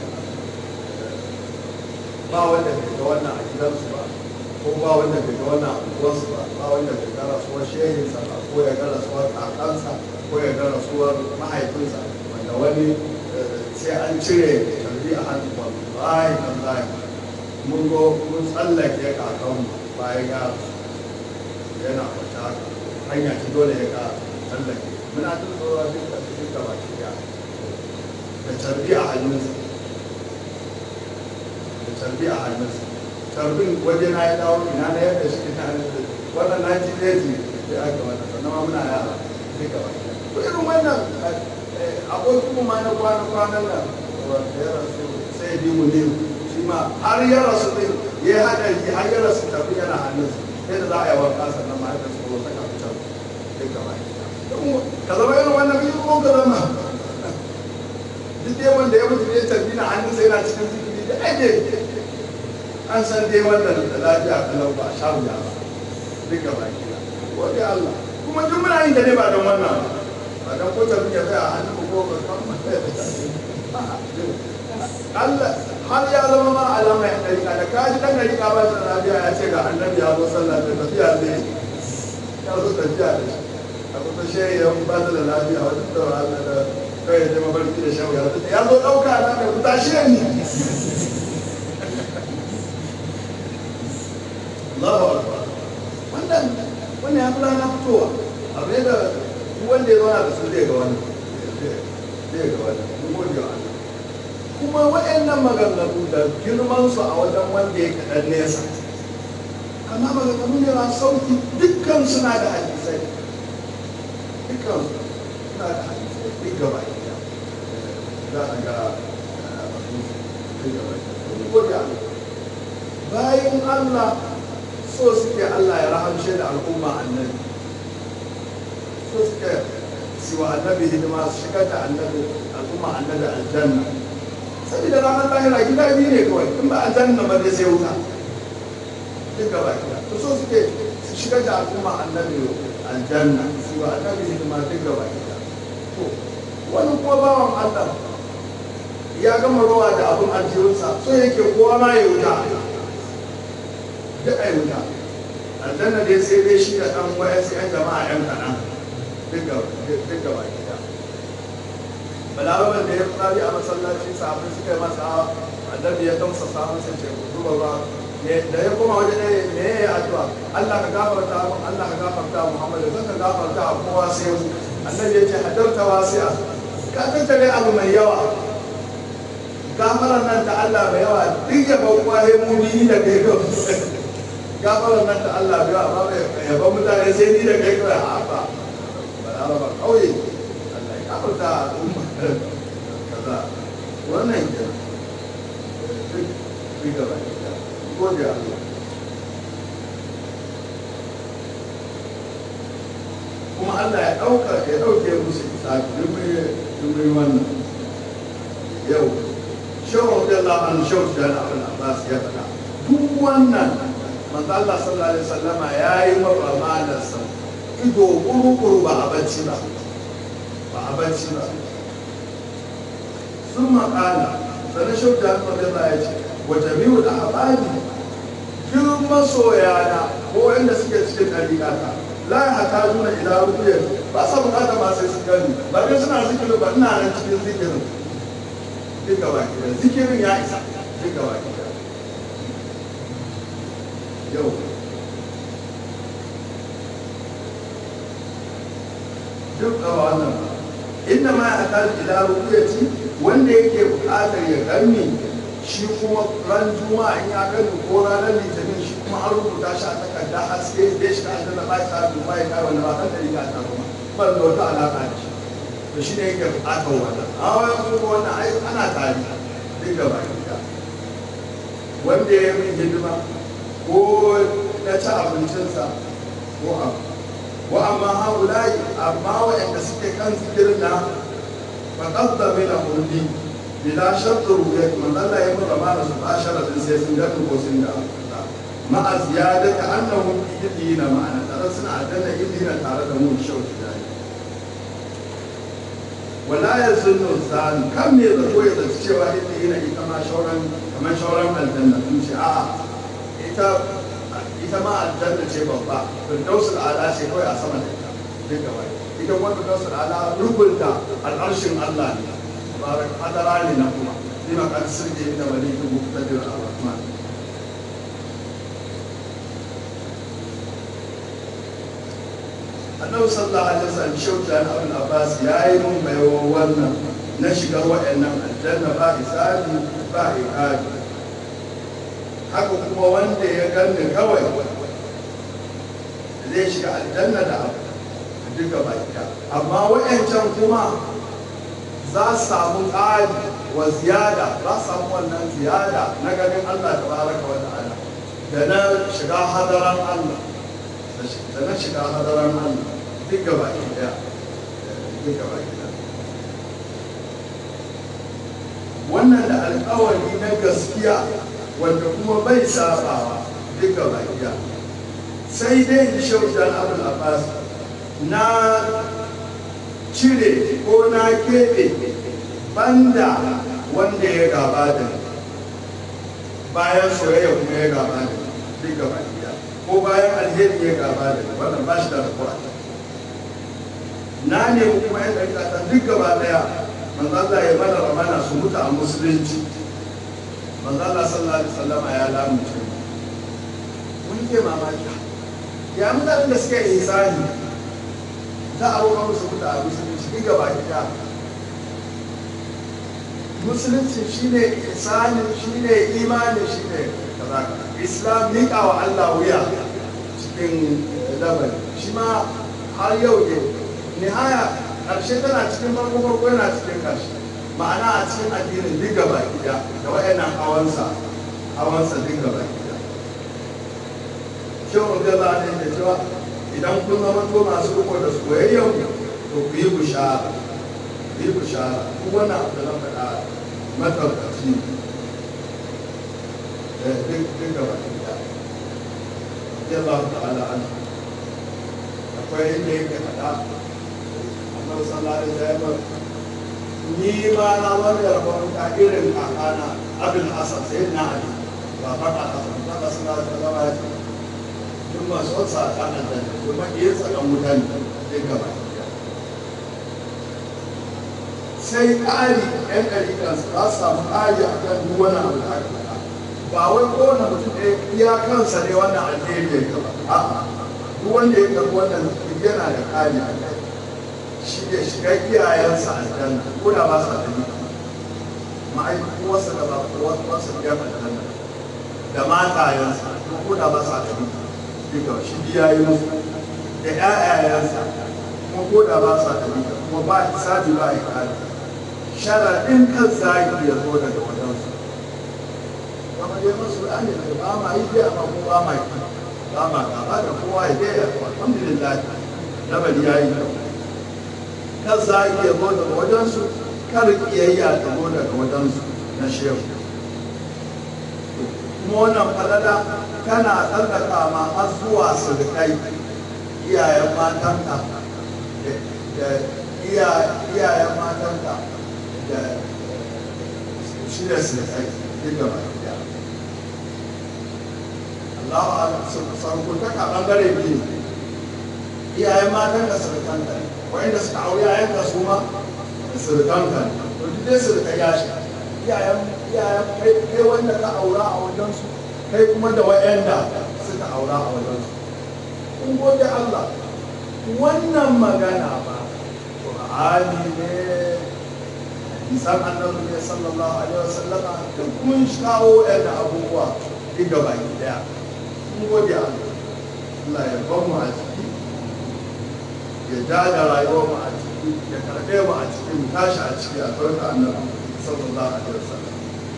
ba wanda bai ga wannan a gidansu ba ko ba wanda bai ga wannan a unguwarsu ba ba wanda bai ga rasuwar shehinsa ba ko ya ga rasuwar kakansa ko ya ga rasuwar mahaifinsa wanda wani sai an cire tarbi a hannu wallahi wallahi mun go mun tsallake kakanmu bayan ya yana kwata hanya ta dole ya ka tsallake muna jin tsoron duk da duk da baki da tarbi a hannunsa da tarbi a hannunsa tarbin waje na ya dawo ina na yadda shi ta hannun wannan na ji daji da aka wannan sannan ma muna yara duka wani to irin wannan abokin mu ma na kwana kwanan nan wanda ya rasu sai bi mu ne shi ma har ya rasu din ya haɗari har ya rasu tafi yana hannunsa sai da za a yi wanka sannan ma ya rasu ko saka fitar duka wani ka zama irin wannan biyu ko ka zama duk dai wanda ya mutu ne tarbi na hannun sai yana cikin zikiri da ake an san dai wannan da lafiya kalau ba sha wuya ba duk gaba kira wani Allah kuma duk muna yin da ne ba don wannan ba ba don ko tarbi ya tsaya a hannun ko ba kan Allah har ya zama ma alama ya ɗarika da kaji ɗan ɗarika ba da lafiya ya ce ga annabi ya zo sallah da tafiya zai ya zo tafiya da shi a kusa shehi ya ba da lafiya wajen da Allah da kawai da mafarki da shan wuya ya zo ɗauka na mai kuta shi ne Allahu Akbar wannan wannan ya fi rana fitowa abu ne da wanda ya zauna da su zai ga wani zai ga wani mun gode wa Allah kuma waɗannan maganganu da girman su a wajen wanda ya kaɗan nesa kama maganganu ne masu sauki dukkan suna da hadisai dukkan suna da hadisai duk gaba ɗaya za a ga masu duk gaba ɗaya gode Allah bayan Allah so suke Allah ya rahamshe da al'umma annabi so suke siwa annabi hidima su shigar da annabi al'umma annabi aljanna saboda ranar lahira gida biyu ne kawai in ba aljanna ba dai sai wuta duk gaba gida to so suke su shigar da al'umma annabi aljanna siwa annabi hidima duk gaba gida to wani kuma bawan Allah ya gama ruwa da abin aljihunsa so yake kowa ma ya wuta duk a wuta aljanna dai sai dai shi da ɗan wayansu 'yan jama'a 'yan kaɗan duk gaba gida balarabar da ya fari a masallaci sahabbai suka yi masa annabi ya gamsa samun sai ce duba ba da ya koma waje ɗaya me ya yi addu'a Allah ka gafarta mun Allah ka gafarta Muhammadu zan ka gafarta a kowa sai mu annabi ya ce hadarta wasi'a ka tattare abu mai yawa gafaran nan ta Allah mai yawa duk ya bau kwaye mu ni da kai kawai gafaran nan ta Allah mai yawa ba mai yaba mutane sai ni da kai kawai a ba balarabar kauye Allah ya gafarta al'umma kaza wannan ke duk gaba gode Allah kuma Allah ya ɗauka ya ɗauke musu isafi dubin wannan yau shawar da Allah an shawar da Allah Abbas ya faɗa duk wannan manzo Allah sallallahu alaihi wasallama yayi mabamanarsa ido kuru-kuru ba a bacci ba ba a bacci ba sun makala sannan shauta Allah ya ce wa jami'u da habari duk masoyana ko wanda suke cikin ɗariƙata la ya hata nuna ila rubiyar ba sa bukata ma sai su gani ba kai suna zikirin ba ina nan cikin zikirin duk gaba ɗaya zikirin ya isa duk gaba ɗaya yau duk a wannan inda ma ya hata ila rubiyar wanda yake buƙatar ya gani shi kuma ran juma'a in ya gani ko ranar litinin shi kuma an rubuta shi a takarda haske da shi ka da ba ta duba ya kai wanda ba kan da riga ta kuma ban da wata alaka da shi to shi ne yake buƙatar wannan a wani kuma wannan ai ana tari duk gaba ɗaya wanda ya yi hidima ko ya ci abincinsa ko abu wa amma haulai amma waɗanda suke kan zikirin na faƙadda mina hulɗi bila shartu ruya man Allah ya mura mana su ashara din sai sun gani ko sun da ma'a ziyadata annahum yidina ma'ana tare suna adana yidina tare da mu shauki da wala yazunnu zan kam ne da koyi da cewa yidina ita ma shauran kamar shauran aljanna sun ce a'a ita ita ma aljanna ce babba firdausul ala ce kawai a sama da ita duk gaba ita kuma firdausul ala rukunta al'arshin Allah ne بارك حضر لنا كما لما قد سرج إن وليك مقتدر الرحمن annabi sallallahu alaihi wasallam shauta na abin abbas ya yi mun baiwa wannan na shiga wa'annan aljanna ba hisabi ba iqabi haka kuma wanda ya ganni kawai zai shiga aljanna da abu duka baki amma wa'ancan kuma za su samu ƙari wa ziyada za su samu wannan ziyada na ganin Allah ta baraka wa ta'ala da na shiga hadaran Allah da na shiga hadaran Allah duk gaba ki daya duk gaba ki daya wannan da alƙawari na gaskiya wanda kuma bai sabawa duk gaba ki daya sai dai shaujan abul abbas na cire ko na keɓe banda wanda ya gaba da bayan soyayya kuma ya gaba da duk gaba ɗaya ko bayan alheri ya gaba da wannan ba shi da rabuwa na ne kuma yan ɗarƙata duk gaba ɗaya manzo Allah ya mana ramana su mutu a musulunci manzo Allah sallallahu alaihi wasallama ya lamunce mun ke mamaki ya mutanen da suka yi ihsani za a roƙa musu mutu a musulunci ni gaba gida musulunci shine isanin shine imanin shine kaza islam miƙa wa Allah wuya cikin labari shi ma har yau ne nihaya ƙarshe tana cikin farko farko yana cikin ƙarshe ma'ana a cikin addinin duk gaba gida da waɗannan hawansa hawansa duk gaba gida shehu da za a da cewa idan kun zama to masu riko da soyayyen to ku yi bishara ku yi bishara ku wannan abu da na faɗa matabbaci da duk duk gaba ɗaya ya Allah ta'ala an akwai inda yake faɗa annabi sallallahu alaihi wasallam ni ma na wani rabon ka irin kakana abin hasan sai na ali ba faɗa hasan ba sallallahu alaihi wasallam ya ce duk masu wasa a kanan da kuma iya tsakan mutane zai gaba sai ƙari yan ɗariƙan su za su samu ƙari a kan duk wani abu da aka faɗa ba wai kowane mutum ɗaya iya kansa ne wannan alheri ya gaba a'a duk wanda ya karɓi wannan yana da ƙari a kai shi ya shiga iyayensa aljanna ko da ba sa da ma'aikuwarsa da ba kuwarsa biyar aljanna da matayensa ko da ba sa da duka shi biya yi musu da ƴaƴayensa kuma ko da ba sa da duka kuma ba hisabi ba ikali sharaɗin kan zagi ya zo daga wajensu kama dai masu ne da ba ma yi biya amma ko ba ma yi ba ma gaba da kowa ya dai alhamdulillah labari ya yi kyau kan zagi ya zo daga wajensu kar kiyayya ta zo daga wajensu na shehu kuma wannan falala tana tsallaka ma har zuwa surukai iyayen matanka da iyayen matanka da shi da surukai duk da baki daya Allah sarkutaka ɓangare biyu iyayen matan da surukanka ne wa'inda suka auri yayan ka su ma surukanka ne to duk dai surukai ya shi iyayen iyayen kai wanda ka aura a wajensu kai kuma da wa'anda suka aura a wajensu kun gode Allah wannan magana ba Qur'ani ne isan annabi ne sallallahu alaihi wasallama duk mun kawo yadda abubuwa duk gaba ki daya mun gode Allah Allah ya ban mu a ciki ya dada rayuwar mu a ciki ya karɓe mu a ciki mu tashi a ciki a farka annabi sallallahu alaihi wasallam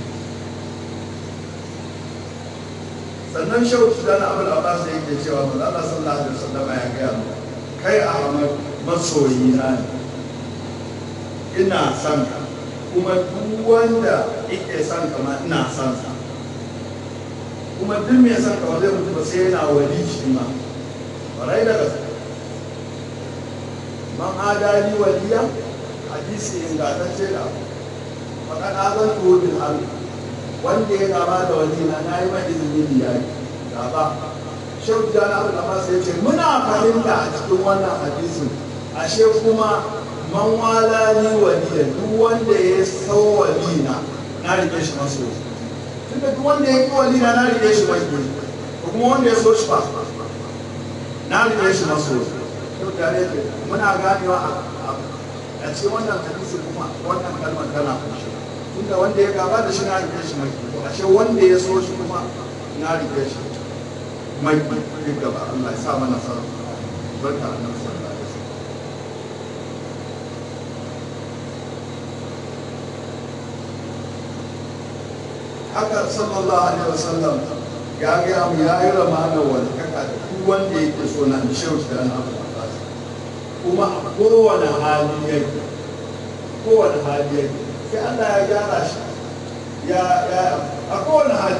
sannan shauki da na abul abbas yake cewa manzo Allah sallallahu alaihi wasallam ya gaya mu kai Ahmad masoyi na ne ina son ka kuma duk wanda yake son ka ma ina son sa kuma duk mai son ka ba zai mutu ba sai yana wali shi ma barai da gaske man adali waliya hadisi ingantacce da faɗaɗa azan tuwo bil harbi wanda ya gaba da walina na yi mai izini da yaki gaba shehu jana abu da masu ya ce muna fahimta a cikin wannan hadisin ashe kuma man walani waliya duk wanda ya sau walina na rike shi maso tunda duk wanda ya ki walina na rike shi mai ko kuma wanda ya so shi ba na rike shi maso shehu jana ya ce muna ganewa a cikin wannan hadisi kuma wannan kalmar tana kunshi tunda wanda ya gaba da shi na rike shi mai ashe wanda ya so shi kuma na rike shi mai duk gaba Allah ya sa mana sa barka da nan sallallahu alaihi wasallam haka sallallahu alaihi wasallam ya ga mu ya yi ramana wani kaka da duk wanda yake so na shehu da na abu kuma a kowane hali yake kowane hali yake sai Allah ya gyara shi ya ya a kowane hali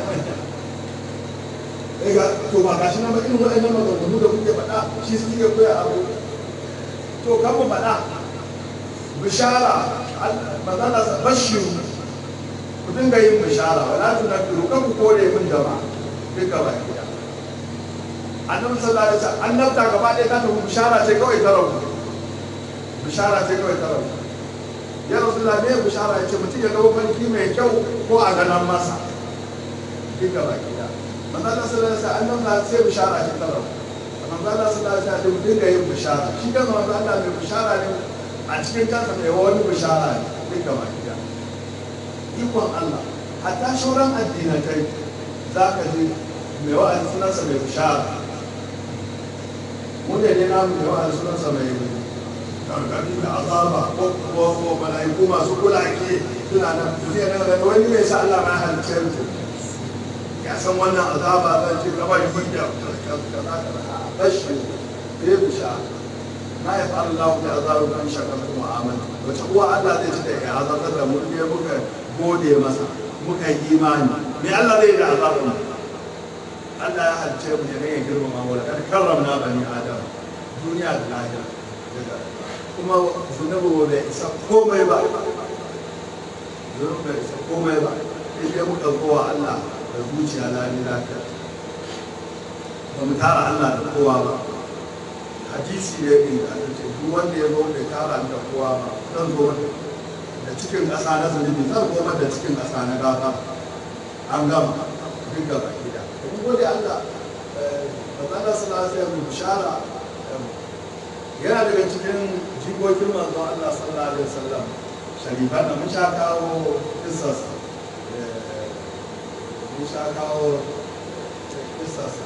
ga to ba gashi na ba irin waɗannan maganganu da kuke faɗa shi suke koya abu to kan mu faɗa bishara magana bashiru ku dinga yin bishara wala tunabbiru kan ku kore min jama'a duka ba gida annabi sallallahu alaihi wasallam annabta gaba ɗaya ta tafi bishara ce kawai ta rabu bishara ce kawai ta rabu ya rasulullah me bishara ya ce mutum ya ga mafarki mai kyau ko a ganan masa duka ba gida manzo Allah sallallahu alaihi wasallam annabi sai bishara ce ta rabu manzo Allah sallallahu alaihi wasallam dinga yin bishara shi kan manzo Allah mai bishara ne a cikin kansa mai wani bishara ne duka ba gida ikon Allah hatta shauran addinatai za ka ji mai wa'azi sunansa mai bishara mu ne ne namu mai wa'azi sunansa mai gargadi da azaba ko ko malaiku masu kulake suna nan zai nan da wani mai sa Allah ma halicce su ya san wannan azaba zan ce gaba yi da kaza kaza bashi bai bishara ma ya fara Allah da azabu kan shakartu mu'amala wace uwa Allah zai ci da ya azabtar da mu ne muka gode masa muka yi imani me Allah zai da azabun Allah ya halice mu ne ya girmama mu da karramna bani adam duniya da lahira kuma zunubu bai isa komai ba zunubu bai isa komai ba sai dai muka kowa Allah da zuciya lami lafiya ba mu tara Allah da kowa ba hadisi ya yi da ce duk wanda ya zo bai tara da kowa ba zan zo da cikin ƙasa na zunubi zan zo da cikin ƙasa na gafa an gama duk gaba gida kun gode Allah manzana sallallahu alaihi wasallam bishara yana daga cikin jikokin manzon Allah sallallahu alaihi wasallam sharifan da mun sha kawo kissarsa mun sha kawo kissarsa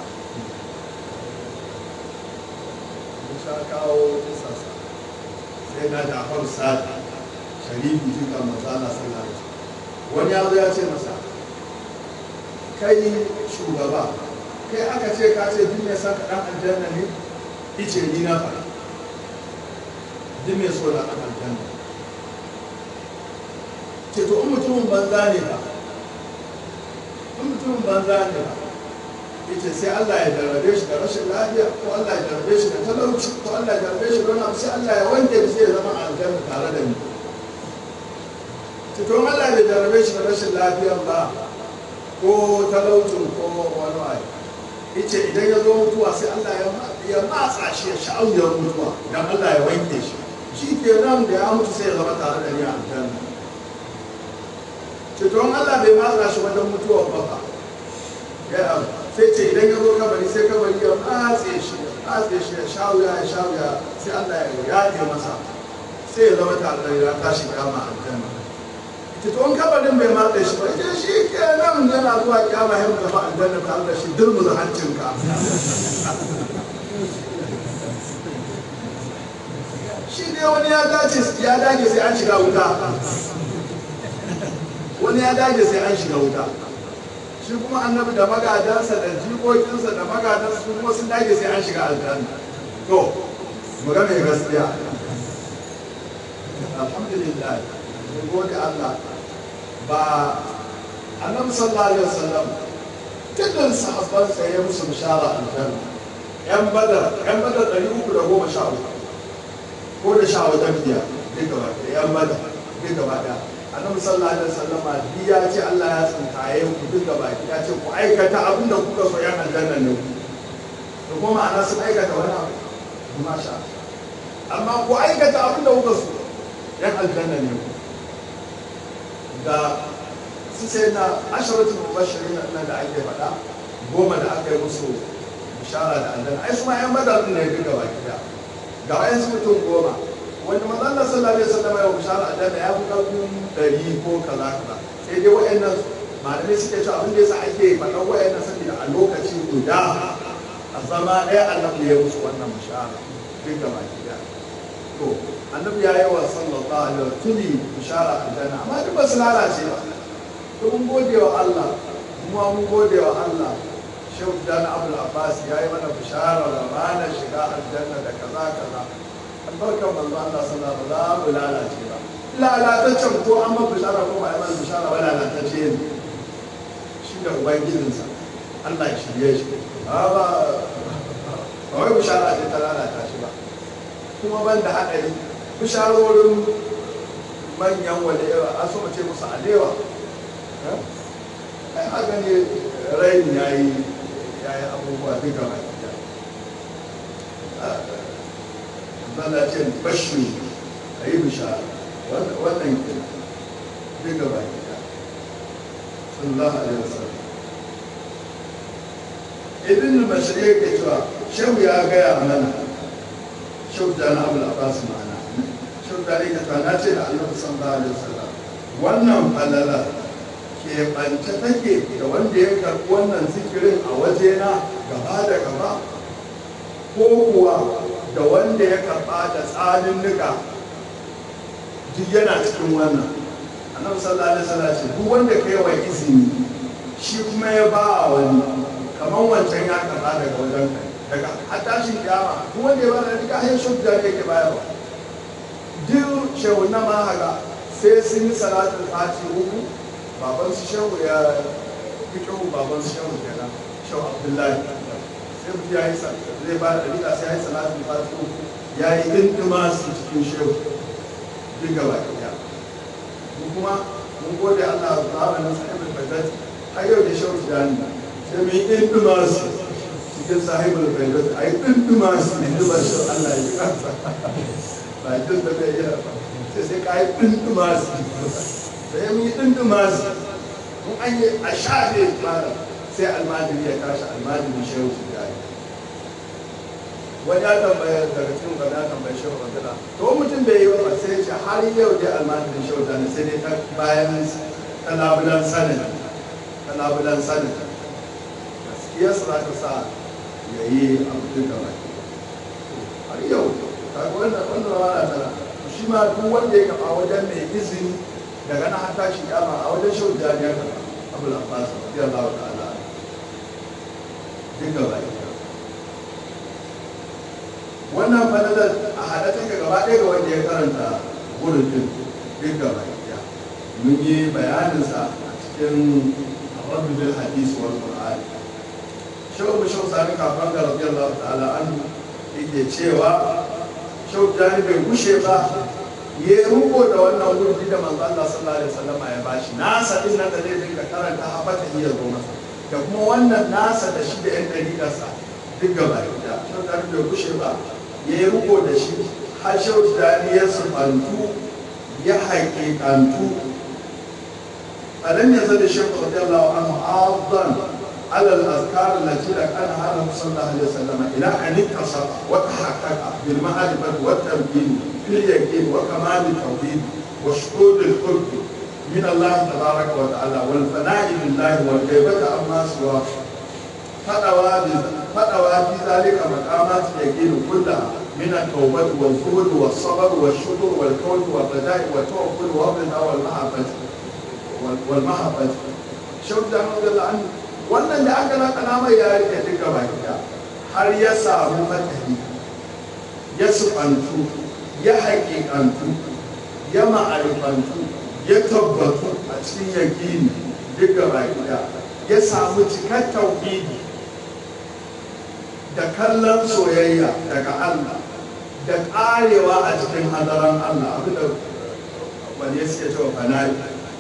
mun sha kawo kissarsa sai na Jafar Sadi sharifi jikan manzana sallallahu alaihi wasallam wani ya zo ya ce masa kai shugaba kai aka ce ka ce duk mai son ka dan aljanna ne ice ni na faɗa duk mai so na dan aljanna ce to in mutumin banza ne ba in mutumin banza ne ba yace sai Allah ya jarrabe shi da rashin lafiya ko Allah ya jarrabe shi da talauci ko Allah ya jarrabe shi da wani abu sai Allah ya wanke shi sai ya zama aljanna tare da ni to Allah bai jarrabe shi da rashin lafiyan ba ko talaucin ko wani abu yace idan ya zo mutuwa sai Allah ya matsa shi ya sha'awar mutuwa dan Allah ya wanke shi shi ke nan da ya mutu sai ya zama tare da ni a aljanna ceton Allah bai matsa shi wajen mutuwa ba ba ya sai ce idan ya zo kabari sai kabari ya matse shi ya matse shi ya shawuya ya shawuya sai Allah ya yaɗe masa sai ya zama tare da ya tashi kama aljanna ceton kabarin bai matse shi ba ita shi ke nan yana zuwa kyama ya mutu fa aljanna tare da shi durmuza hancinka shi ne wani ya dace ya dage sai an shiga wuta wani ya dage sai an shiga wuta shi kuma annabi da magadansa da jikokinsa da magadansa su kuma sun dage sai an shiga aljanna to mu ga mai gaskiya alhamdulillah mun gode Allah ba annabi sallallahu alaihi wasallam dukkan sahabbansa ya musu bishara aljanna yan badar yan badar 313 ko da sha wajen biya duka ba da yan bada duka ba da annabi sallallahu alaihi wasallam bi ya ce Allah ya tsinkaye ku duka ba ya ce ku aikata abin da kuka so yan aljanna ne ku da kuma ana sun aikata wani abu kuma sha amma ku aikata abin da kuka so yan aljanna ne ku da su sai na asharatul mubashirin nan da ake faɗa goma da aka yi musu bishara da aljanna ai su ma yan badar ne duka ba gida ga wayansu mutum goma wanda manzon Allah sallallahu alaihi wasallam ya bishara aljanna ya fi karfin ɗari ko kaza kaza sai dai wayannan malamai suke cewa abin da yasa ake faɗan wayannan saboda a lokaci guda a zama ɗaya annabi ya musu wannan bishara duk da baki ɗaya to annabi ya yi wa sallallahu alaihi wasallam tuni bishara aljanna amma duk ba su lalace ba to mun gode wa Allah kuma mun gode wa Allah shehu dan abul abbas ya yi mana bishara da ranar shiga aljanna da kaza kaza albarkar manzo Allah sallallahu alaihi wasallam ba lalace ba lalataccen ko an ma bishara ko ba a yi bishara ba lalatacce ne shi da ubangijinsa Allah ya shirye shi ba ba ba wai bishara ce ta lalata shi ba kuma ban da haɗari bisharorin manyan walewa an so mu ce musu alewa ai haka ne raini ya yi ya yi abubuwa duka ba zala ce bashi a yi bishara wannan ke duka ba gida sallallahu alaihi wasallam ibn bashir yake cewa shehu ya gaya mana shehu da na abu abbas ma'ana shehu da ne ka na ce da annabi sallallahu alaihi wasallam wannan falala ke bance take da wanda ya karɓi wannan zikirin a wajena gaba da gaba ko kuwa da wanda ya karɓa da tsanin nika duk yana cikin wannan annabi sallallahu alaihi wasallam ce duk wanda kai wa izini shi kuma ya ba wani kamar wancan ya karɓa daga wajen kai daga har tashin kiyama duk wanda ya bada duka hanyar shi da yake bayarwa duk shehu na ma haka sai sun yi salatul fati uku baban su shehu ya fi kyau baban su shehu kenan shehu abdullahi sai mutum ya yi zai ba da dalila sai ya yi salatul fati uku ya yi dindima su cikin shehu duk gaba ɗaya mu kuma mun gode Allah zamanin sahibul badat har yau da shehu tijani sai mu yi dindima su cikin sahibul badat a yi dindima su dindima shi Allah ya kansa ba jin da bai yi ba sai sai ka yi dindima su sai mu yi dindima su mun an yi a shafe malam sai almajiri ya tashi almajiri shehu tijani wani ya tambaya daga cikin wani ya tambaya shehu radila to mutum bai yi ba sai ce har yau dai almajirin shehu tijani sai dai ta bayan ta labulan sanin ta labulan sanin gaskiya su za ta sa ya yi abu da baki har yau kaga wannan wannan rana tana shi ma duk wanda ya kafa wajen mai izini daga na hata shi kama a wajen shehu tijani ya kafa abu da abbas radiyallahu ta'ala duk da baki wannan falalar a haɗe take gaba ɗaya ga wanda ya karanta wurin duk da baki mun yi bayaninsa a cikin rabbi bil hadis wal qur'an shehu shehu sani kafan ga radiyallahu ta'ala an yake cewa shehu jani bai gushe ba ya ruko da wannan wurdi da manzo Allah sallallahu alaihi wasallam ya bashi nasa din nan da zai dinga karanta habata iya zo masa da kuma wannan nasa da shi da yan dalilarsa duk gaba da shehu jani bai gushe ba ya ruko da shi har shehu jani ya sufantu ya haƙiƙantu ألم يزل الشيخ رضي الله عنه عاضا على الأذكار التي لكانها له صلى الله عليه وسلم إلى أن اتصف وتحقق بالمعرفة والتمكين في اليقين وكمال التوحيد وشهود القرب من الله تبارك وتعالى والفناء بالله والغيبة عما سواه فدوى فدوى في ذلك مقامات اليقين كلها من التوبة والزهد والصبر والشكر والكون والرجاء والتوكل والرضا والمحبة والمحبة شوف da رضي الله عنه wannan da aka naka nama ya rike duka baki da har ya samu matahi ya sufantu ya haƙiƙantu ya ma'arifantu ya tabbatu a cikin yaƙini duka baki da ya samu cikar tauhidi da kallon soyayya daga Allah da ƙarewa a cikin hadaran Allah abinda wani suke cewa fana'i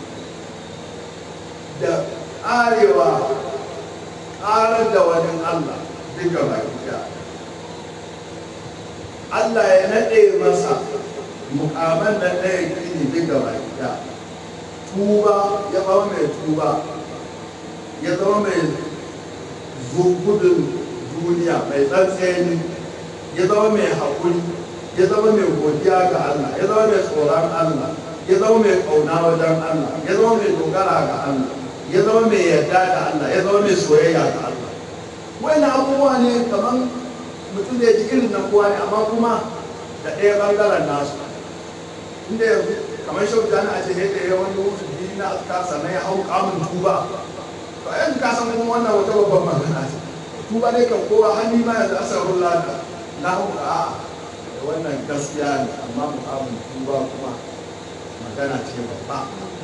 da ƙarewa ƙarar da wani Allah duka baki ɗaya Allah ya naɗe masa mukaman da ɗaya kini duka baki ɗaya tuba ya zama mai tuba ya zama mai gudun duniya mai tsantseni ya zama mai haƙuri ya zama mai godiya ga Allah ya zama mai tsoron Allah ya zama mai ƙauna wajen Allah ya zama mai dogara ga Allah ya zama mai yarda da Allah ya zama mai soyayya ga Allah wannan abubuwa ne kamar mutum da ya ji irin na kowa ne amma kuma da ɗaya ɓangaren nasu inda yanzu kamar shau jani a ce ya ɗaya wani wuce biyu na aska sannan ya hau kamun tuba to a yanzu ka san kuma wannan wata babban magana ce tuba ne kan kowa hannu ma yanzu asarun lada na hau a wannan gaskiya ne amma mukamin tuba kuma magana ce babba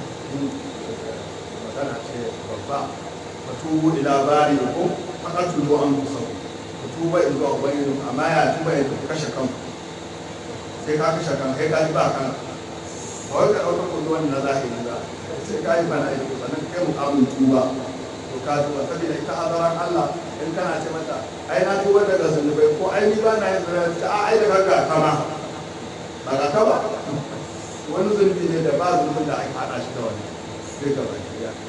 magana ce babba ka tubu ila bari ko faka tubu an kusa ka tuba in zuwa ubangiji amma ya tuba ya kashe kanku sai ka kashe kan kai ka ji ba kan ba wai ka ɗauka kudu wani na zahiri ba sai ka yi bana aiki sannan kai mukamin tuba to ka tuba saboda ita hadaran Allah in kana ce mata ai na tuba daga zunubai ko ai ni ba na yin zunubai ta a ai daga ga kama ba ga ka ba wani zunubi ne da ba zunubin da ake haɗa shi da wani sai ga baki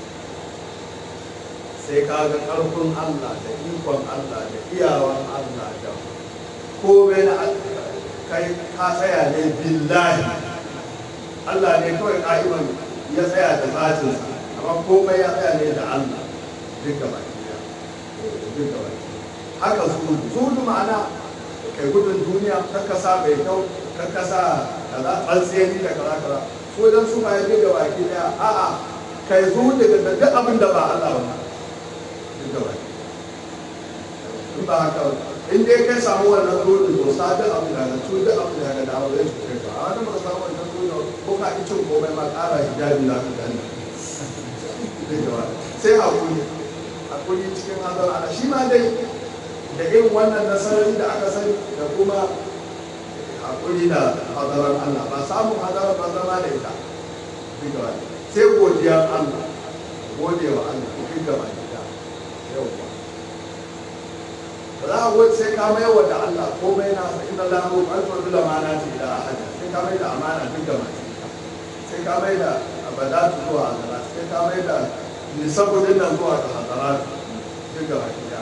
sai ka ga ƙarfin Allah da ikon Allah da iyawan Allah da komai na kai ka tsaya ne billahi Allah ne kawai ka'iman ya tsaya da zatinsa amma komai ya tsaya ne da Allah duk gaba duk gaba haka zuhudu zuhudu ma'ana kai gudun duniya kakkasa mai kyau kakkasa kaza tsantsiyani da kaza kaza so idan su ma ya duk baki daya a'a kai zuhudu da duk abin da ba Allah ba duk gaba in ba haka in dai kai samu wannan zuhudu to sa duk abin da ga tu duk abin da ga dawo zai cuce ka a wani ba samu wannan zuhudu ko ka ki cin komai ma ƙara hijabi za ka gani sai hakuri hakuri cikin hazar ana shi ma dai da irin wannan nasarori da aka sani da kuma hakuri da hadarar Allah ba samun hadarar ba zama da ita sai godiyar Allah gode wa Allah duk gaba da yau ba za a wuce sai ka mai wa da Allah komai na sa inda la mu an to dole mana ce da ahada sai ka mai da amana duk gaba sai ka mai da abadatu zuwa hadara sai ka mai da nisabudin nan zuwa ga hadara duk gaba da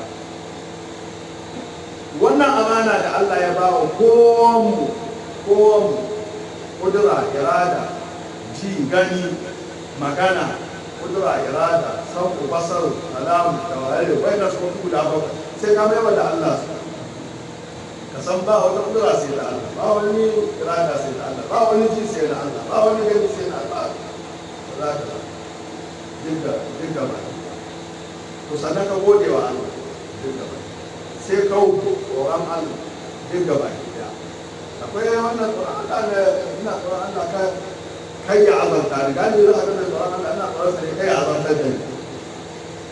wannan amana da Allah ya ba wa kowanmu kowanmu kudura irada ji gani magana kudura irada sauku basar alamu da wayar wai na sun guda bakwai sai ka maiwa da Allah su ka san ba wata kudura sai da Allah ba wani irada sai da Allah ba wani ji sai da Allah ba wani gani sai da Allah ba za ka dinga dinga ba to sannan ka gode wa Allah dinga ba sai kawo tsoron Allah duk gaba ɗaya akwai wannan tsoron Allah ne ina tsoron Allah ka kai ya azanta ni gani za a ga tsoron Allah ina tsoron sa ne kai ya azanta da ni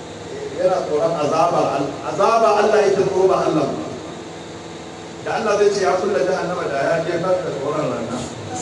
tsoron azabar Allah azabar Allah yake tsoro ba Allah ba da Allah zai ce ya kulla jahannama da ya jefar da tsoron rana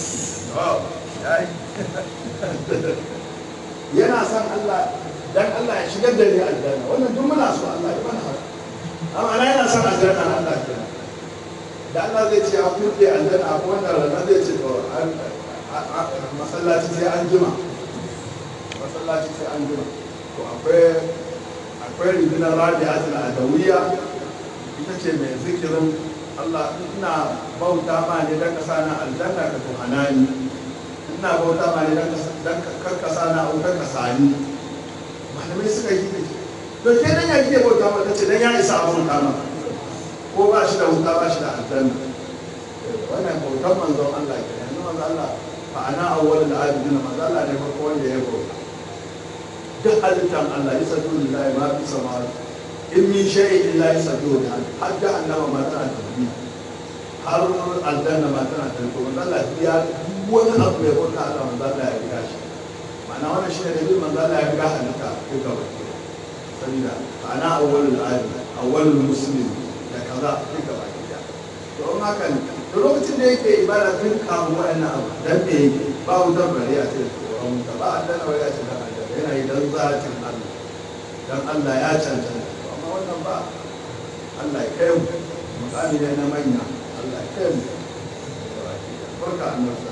yana son Allah dan Allah ya shigar da ni aljanna wannan duk muna so Allah ya mana haka amma ana yana son aljanna Allah kenan da Allah zai ce a kulle aljanna ko wannan rana zai ce to masallaci sai an jima masallaci sai an jima to akwai akwai rundunar rabi'atul adawiyya ita ce mai zikirin Allah ina bauta ma ne dan kasa na aljanna ka tuhanani ina bauta ma ne dan kasa na auka kasani malamai suka yi ne to ke nan ya kike bauta ma tace dan ya isa a bauta ma ko ba shi da wuta ba shi da aljanna wannan bautan manzon Allah ke yanzu manzon Allah fa ana awwalul abidin manzon Allah ne farko wanda ya bauta duk halittar Allah ya sadu lillahi ma fi samawati in min shay'in illa yasadu lillahi har jahannama ma tana tafi har aljanna ma tana tafi to manzon Allah ya wani abu ya bauta Allah manzon Allah ya riga shi ma'ana wannan shine da manzon Allah ya riga halitta ko gaba sabida ana awwalul abidin awwalul muslimin da kaza duka baki da don haka ne da lokacin da yake ibada tun kawo wa'annan abu dan me yake ba wutar bari a ce tsoron wuta ba a dana wani a ce dan Allah yana yi dan zatin Allah dan Allah ya cancanta amma wannan ba Allah ya kai mu mukami ne na manya Allah ya kai mu barka annabi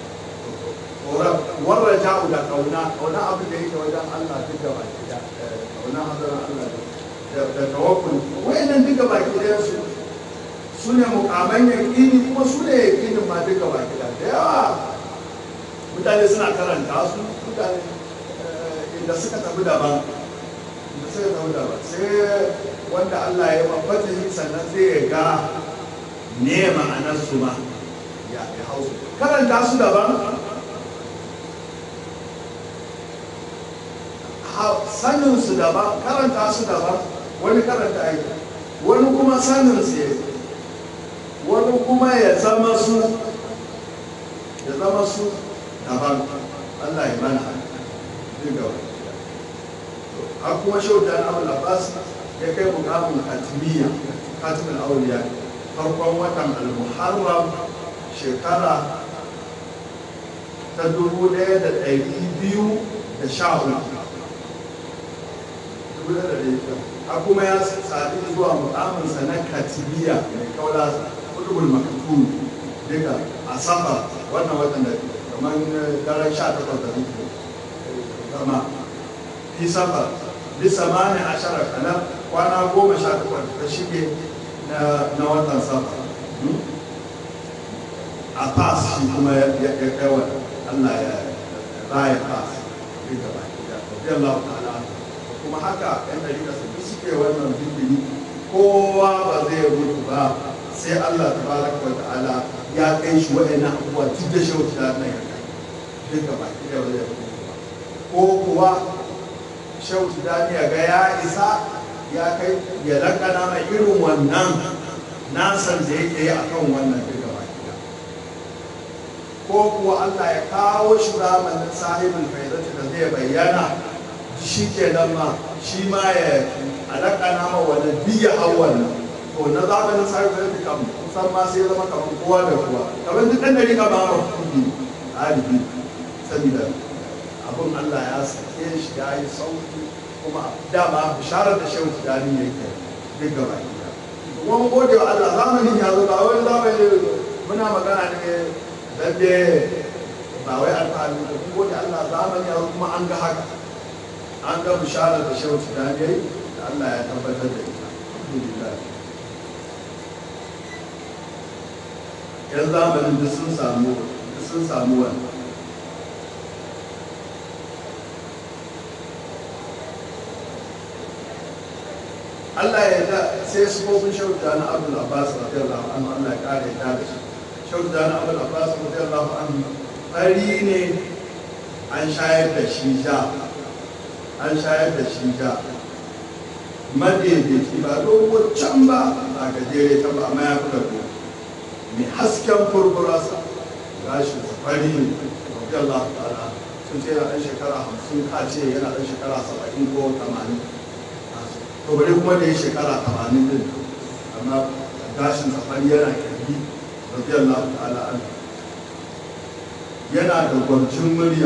warra ja'u da kauna kauna abin da yake wajen Allah duka baki da kauna hadarin Allah da da tawakkul wayannan duka baki da su su ne mukaman yaƙini kuma su ne yaƙinin ma duka baki da da yawa mutane suna karanta su mutane inda suka tafi daban inda suka tafi daban sai wanda Allah ya mafata shi sannan sai ya ga ne ma'anar su ma ya hausu karanta su daban sanin su daban karanta su daban wani karanta aiki wani kuma sanin su ya wani kuma ya zama su ya zama su daban Allah ya mana duka har kuma shauta na abu labas ya kai mukamin katimiya katimin auliya farkon watan al-muharram shekara ta dubu ɗaya da ɗari biyu da sha hudu a kuma ya sadu zuwa mukaminsa na katibiya mai kaula kudubul makatun duka a safar wannan watan da kamar daren sha takwas da muke zama fi safar bisa mani ashara kanar kwana goma sha takwas da shige na watan safar a fas shi kuma ya kai wa Allah ya raya fas duka ba ya Allah ta'ala kuma haka yan dalila su suke wannan zikiri kowa ba zai mutu ba sai Allah tabaraka wa ta'ala ya kai shi wa'annan abubuwa duk da shi wata nan ya kai duka ba ki da ba zai mutu ba ko kuwa shautu da ya ga ya isa ya kai ya lakana mai irin wannan nasan da yake yi akan wannan duka ba ki da ko kuwa Allah ya kawo shi zamanin sahibul faidati da zai bayyana shi ke nan ma shi ma ya alaƙa na ma wani biya hawan nan to na zamanin sarrafa da kam kusan ma sai zama kamar kowa da kowa kamar duk ɗan dari kama ma kudi alibi saboda abin Allah ya sake shi ya yi sauki kuma dama bisharar da shehu tijani ya kai duk gaba gida kuma mun gode wa Allah zamanin ya zo ba wani zamani muna magana ne dan ba wai alfahari da mun gode Allah zamani ya zo kuma an ga haka an ga bisharar da shehu tijani ya yi da Allah ya tabbatar da ita alhamdulillah yan zamanin duk sun samu duk sun samu wani Allah ya da sai su kofin shauta na Abdul Abbas radiyallahu anhu Allah ya kare ya da shi shauta na Abdul Abbas radiyallahu anhu fari ne an shayar da shi ja an shayar da shi ja madaidaici ba dogon can ba a gajere ta ba amma ya fi gado mai hasken furfurarsa gashi fari ne radiyallahu ta'ala sun ce yana ɗan shekara hamsin ka ce yana ɗan shekara saba'in ko tamanin to bari kuma da ya shekara tamanin din amma gashin safari yana kirgi radiyallahu ta'ala anhu yana da gwancin murya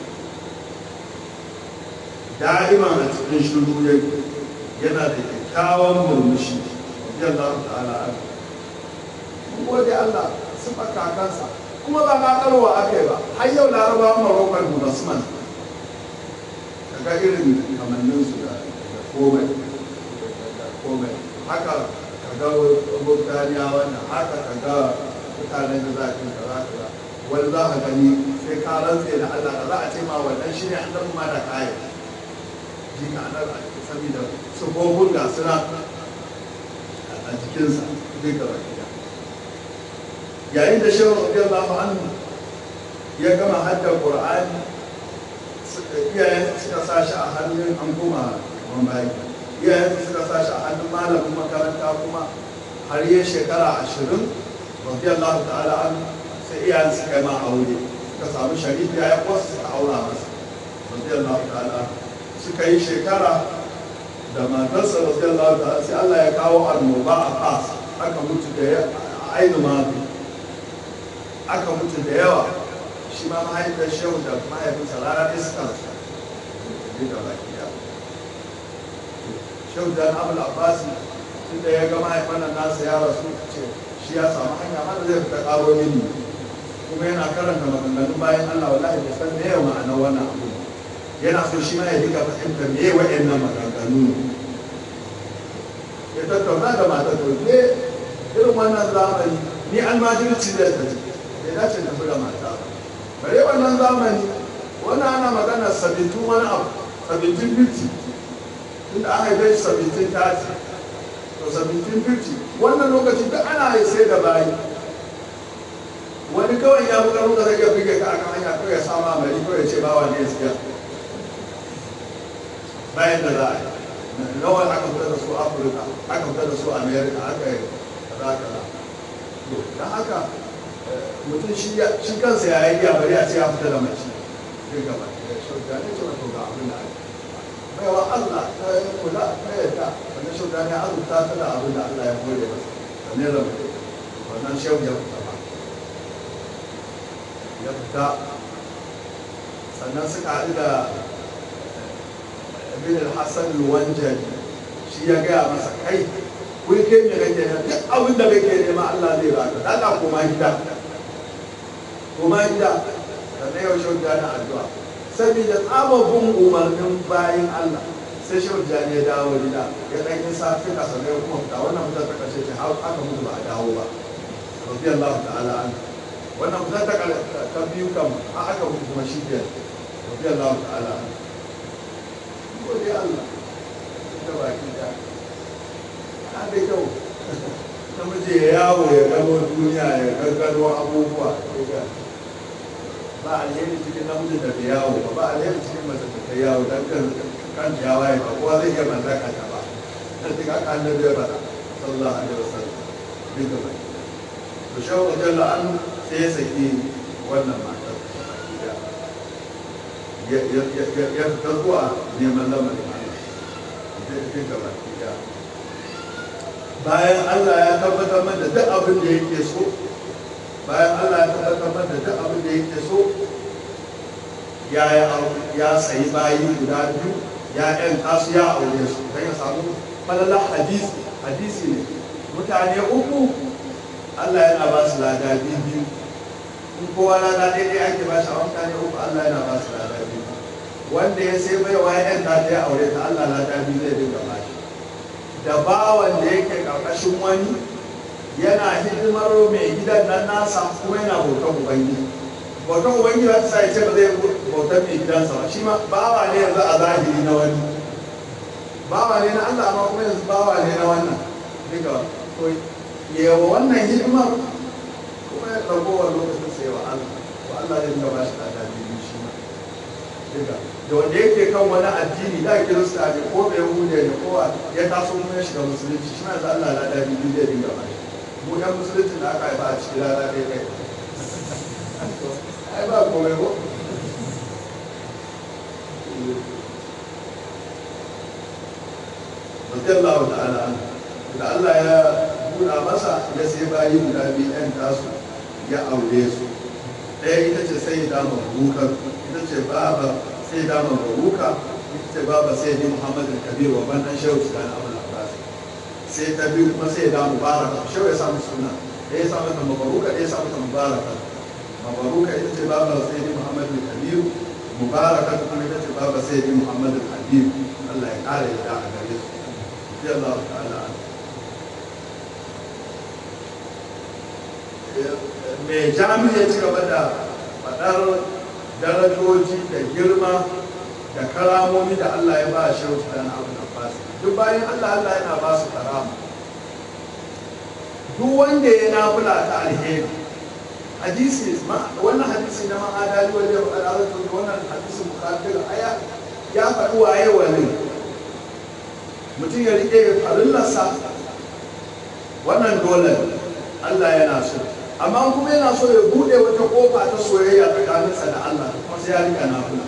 da'iman a cikin shiru yake yana da kyakkyawan murmushi radiyallahu ta'ala anhu mun gode Allah sifa kakansa kuma ba kakarwa aka yi ba har yau larabawan marokon ba su man daga irin kamanninsu da komai da komai haka ka ga burtaniya wannan haka ka ga mutanen da za ka kaza kaza wani za ka gani sai ka rantse da Allah da za a ce ma wannan shine annabi ma da kayan ji ka anar a saboda sufofin ga suna a jikinsa zai gaba gida yayin da shehu radiyallahu anhu ya gama haddar qur'ani iyayen suka sa shi a hannun an kuma wambayi iyayen suka sa shi a hannun malamin makaranta kuma har yi shekara ashirin radiyallahu ta'ala an sai iyayen suka yi ma aure suka samu sharifi ya wasu suka aura masa radiyallahu ta'ala suka yi shekara da matarsa radiyallahu ta'ala sai Allah ya kawo annoba a fas aka mutu da ya ainu mafi aka mutu da yawa shi ma mahaifiyar shehu da mahaifinsa rana ɗaya suka rasu ne da baki da shehu da abu abbasi tun da ya ga mahaifan nasa ya rasu ce shi ya samu hanya mana zai fita ƙaro mini kuma yana karanta maganganun bayan allah wallahi bai san me yawa ma'anar wannan abu yana so shi ma ya diga fahimta me yawa wa'annan maganganu ya tattauna da matar to ne irin wannan zamani ni almajirci da ta ce bai dace ta buga mata ba bare wannan zamani wannan ana magana sabitin wani abu sabitin fifty tunda an haife shi sabitin tati to sabitin fifty wannan lokaci duk ana yi sai da bayi wani kawai ya buga muka zai iya buge ka akan hanya kawai ya sama mari kawai ya ce bawa ne ya siya bayan da za a yi nawa aka fita da su afirka aka fita da su america aka yi kaza kaza to don haka mutum shi kansa ya yi ya bari a ce ya fita da mace zai gaba da shauda ne ce wato ga abin da ake baiwa Allah ta yi kula ta yadda wannan shauda ne azurta ta da abin da Allah ya kore masa da ne zama wannan shehu ya fita ba ya fita sannan suka haɗu da ibn al-hassan al-wanjali shi ya gaya masa kai wai kai me kake nema duk abin da kake nema Allah zai baka dala koma gida koma gida da na yau shau na addu'a saboda tsababin umarnin bayan Allah sai shau ya dawo gida ya dan yi safi ka sanai kuma fita wannan fitar ta kashe ce har aka mutu ba a dawo ba radiyallahu ta'ala an wannan fitar ta ta biyu kam har aka mutu kuma shi biyar radiyallahu ta'ala an gode Allah ta baki da na da kyau namiji ya yawo ya gano duniya ya gaggano abubuwa ba alheri cikin namijin da ta yawo ba ba alheri cikin mace da ta yawo don kan kan ya waye ba kowa zai iya mallaka ta ba dan duk haka annabi ya faɗa sallallahu alaihi wasallam duka ba to shawo jalla an sai ya saki wannan matar ya ya ya ya ta zuwa neman lamarin Allah duka ba bayan Allah ya tabbatar da duk abin da yake so bayan Allah ya tabbatar da duk abin da yake so ya ya sayi bayi guda biyu ya yan kasu ya aure su don ya samu falala hadisi hadisi ne mutane uku Allah yana ba su lada biyu in kowa lada daidai ake ba shi a mutane uku Allah yana ba su lada biyu wanda ya sai baiwa ya yan ta ya aure ta Allah lada biyu zai dinga ba shi da bawan da yake karkashin wani yana hidimar mai gidan nan nasa kuma yana bautan ubangiji bautan ubangiji ba ta sa ya ce ba zai bautan mai gidansa ba shi ma bawa ne yanzu a zahiri na wani bawa ne na Allah amma kuma yanzu bawa ne na wannan duka to yawa wannan hidimar kuma ya ragowar lokacin sai wa Allah wa Allah zai dinga ba shi lada biyu shi ma duka da wanda yake kan wani addini da kirista ne ko bai hude ne ko ya taso kuma ya shiga musulunci shi ma yanzu Allah lada biyu zai dinga ba shi mu yan musulunci da aka haifa a cikin lada ɗaya kai ai ba komai ko radiyallahu ta'ala anhu da Allah ya buɗa masa ya sai bayi guda biyu ɗan tasu ya aure su ɗaya ita ce sai da mabuka ita ce baba sai da mabuka ita ce baba sai da Muhammad al-Kabir wa ban dan shehu da Abdul Abbas sai ta biyu kuma sai da mubaraka shehu ya samu suna ɗaya ya samu ta mabaruka ɗaya ya samu ta mubaraka mabaruka ita ce baba sai da Muhammad al-Kabir mubaraka kuma ita ce baba sai da Muhammad al-Habib Allah ya ƙara ya a gare su Allah ta'ala mai jami'a ya ci gaba da faɗar darajoji da girma da karamomi da Allah ya ba shi da na abu da duk bayan Allah Allah yana ba su karama duk wanda ya nafula ta alheri hadisi wannan hadisi na ma'adali wanda ya faɗa da wannan hadisi mukaddar aya ya faɗi waye wani mutum ya riƙe farillarsa wannan dole Allah yana so amma kuma yana so ya bude wata kofa ta soyayya tsakaninsa da Allah kuma sai ya rika nafila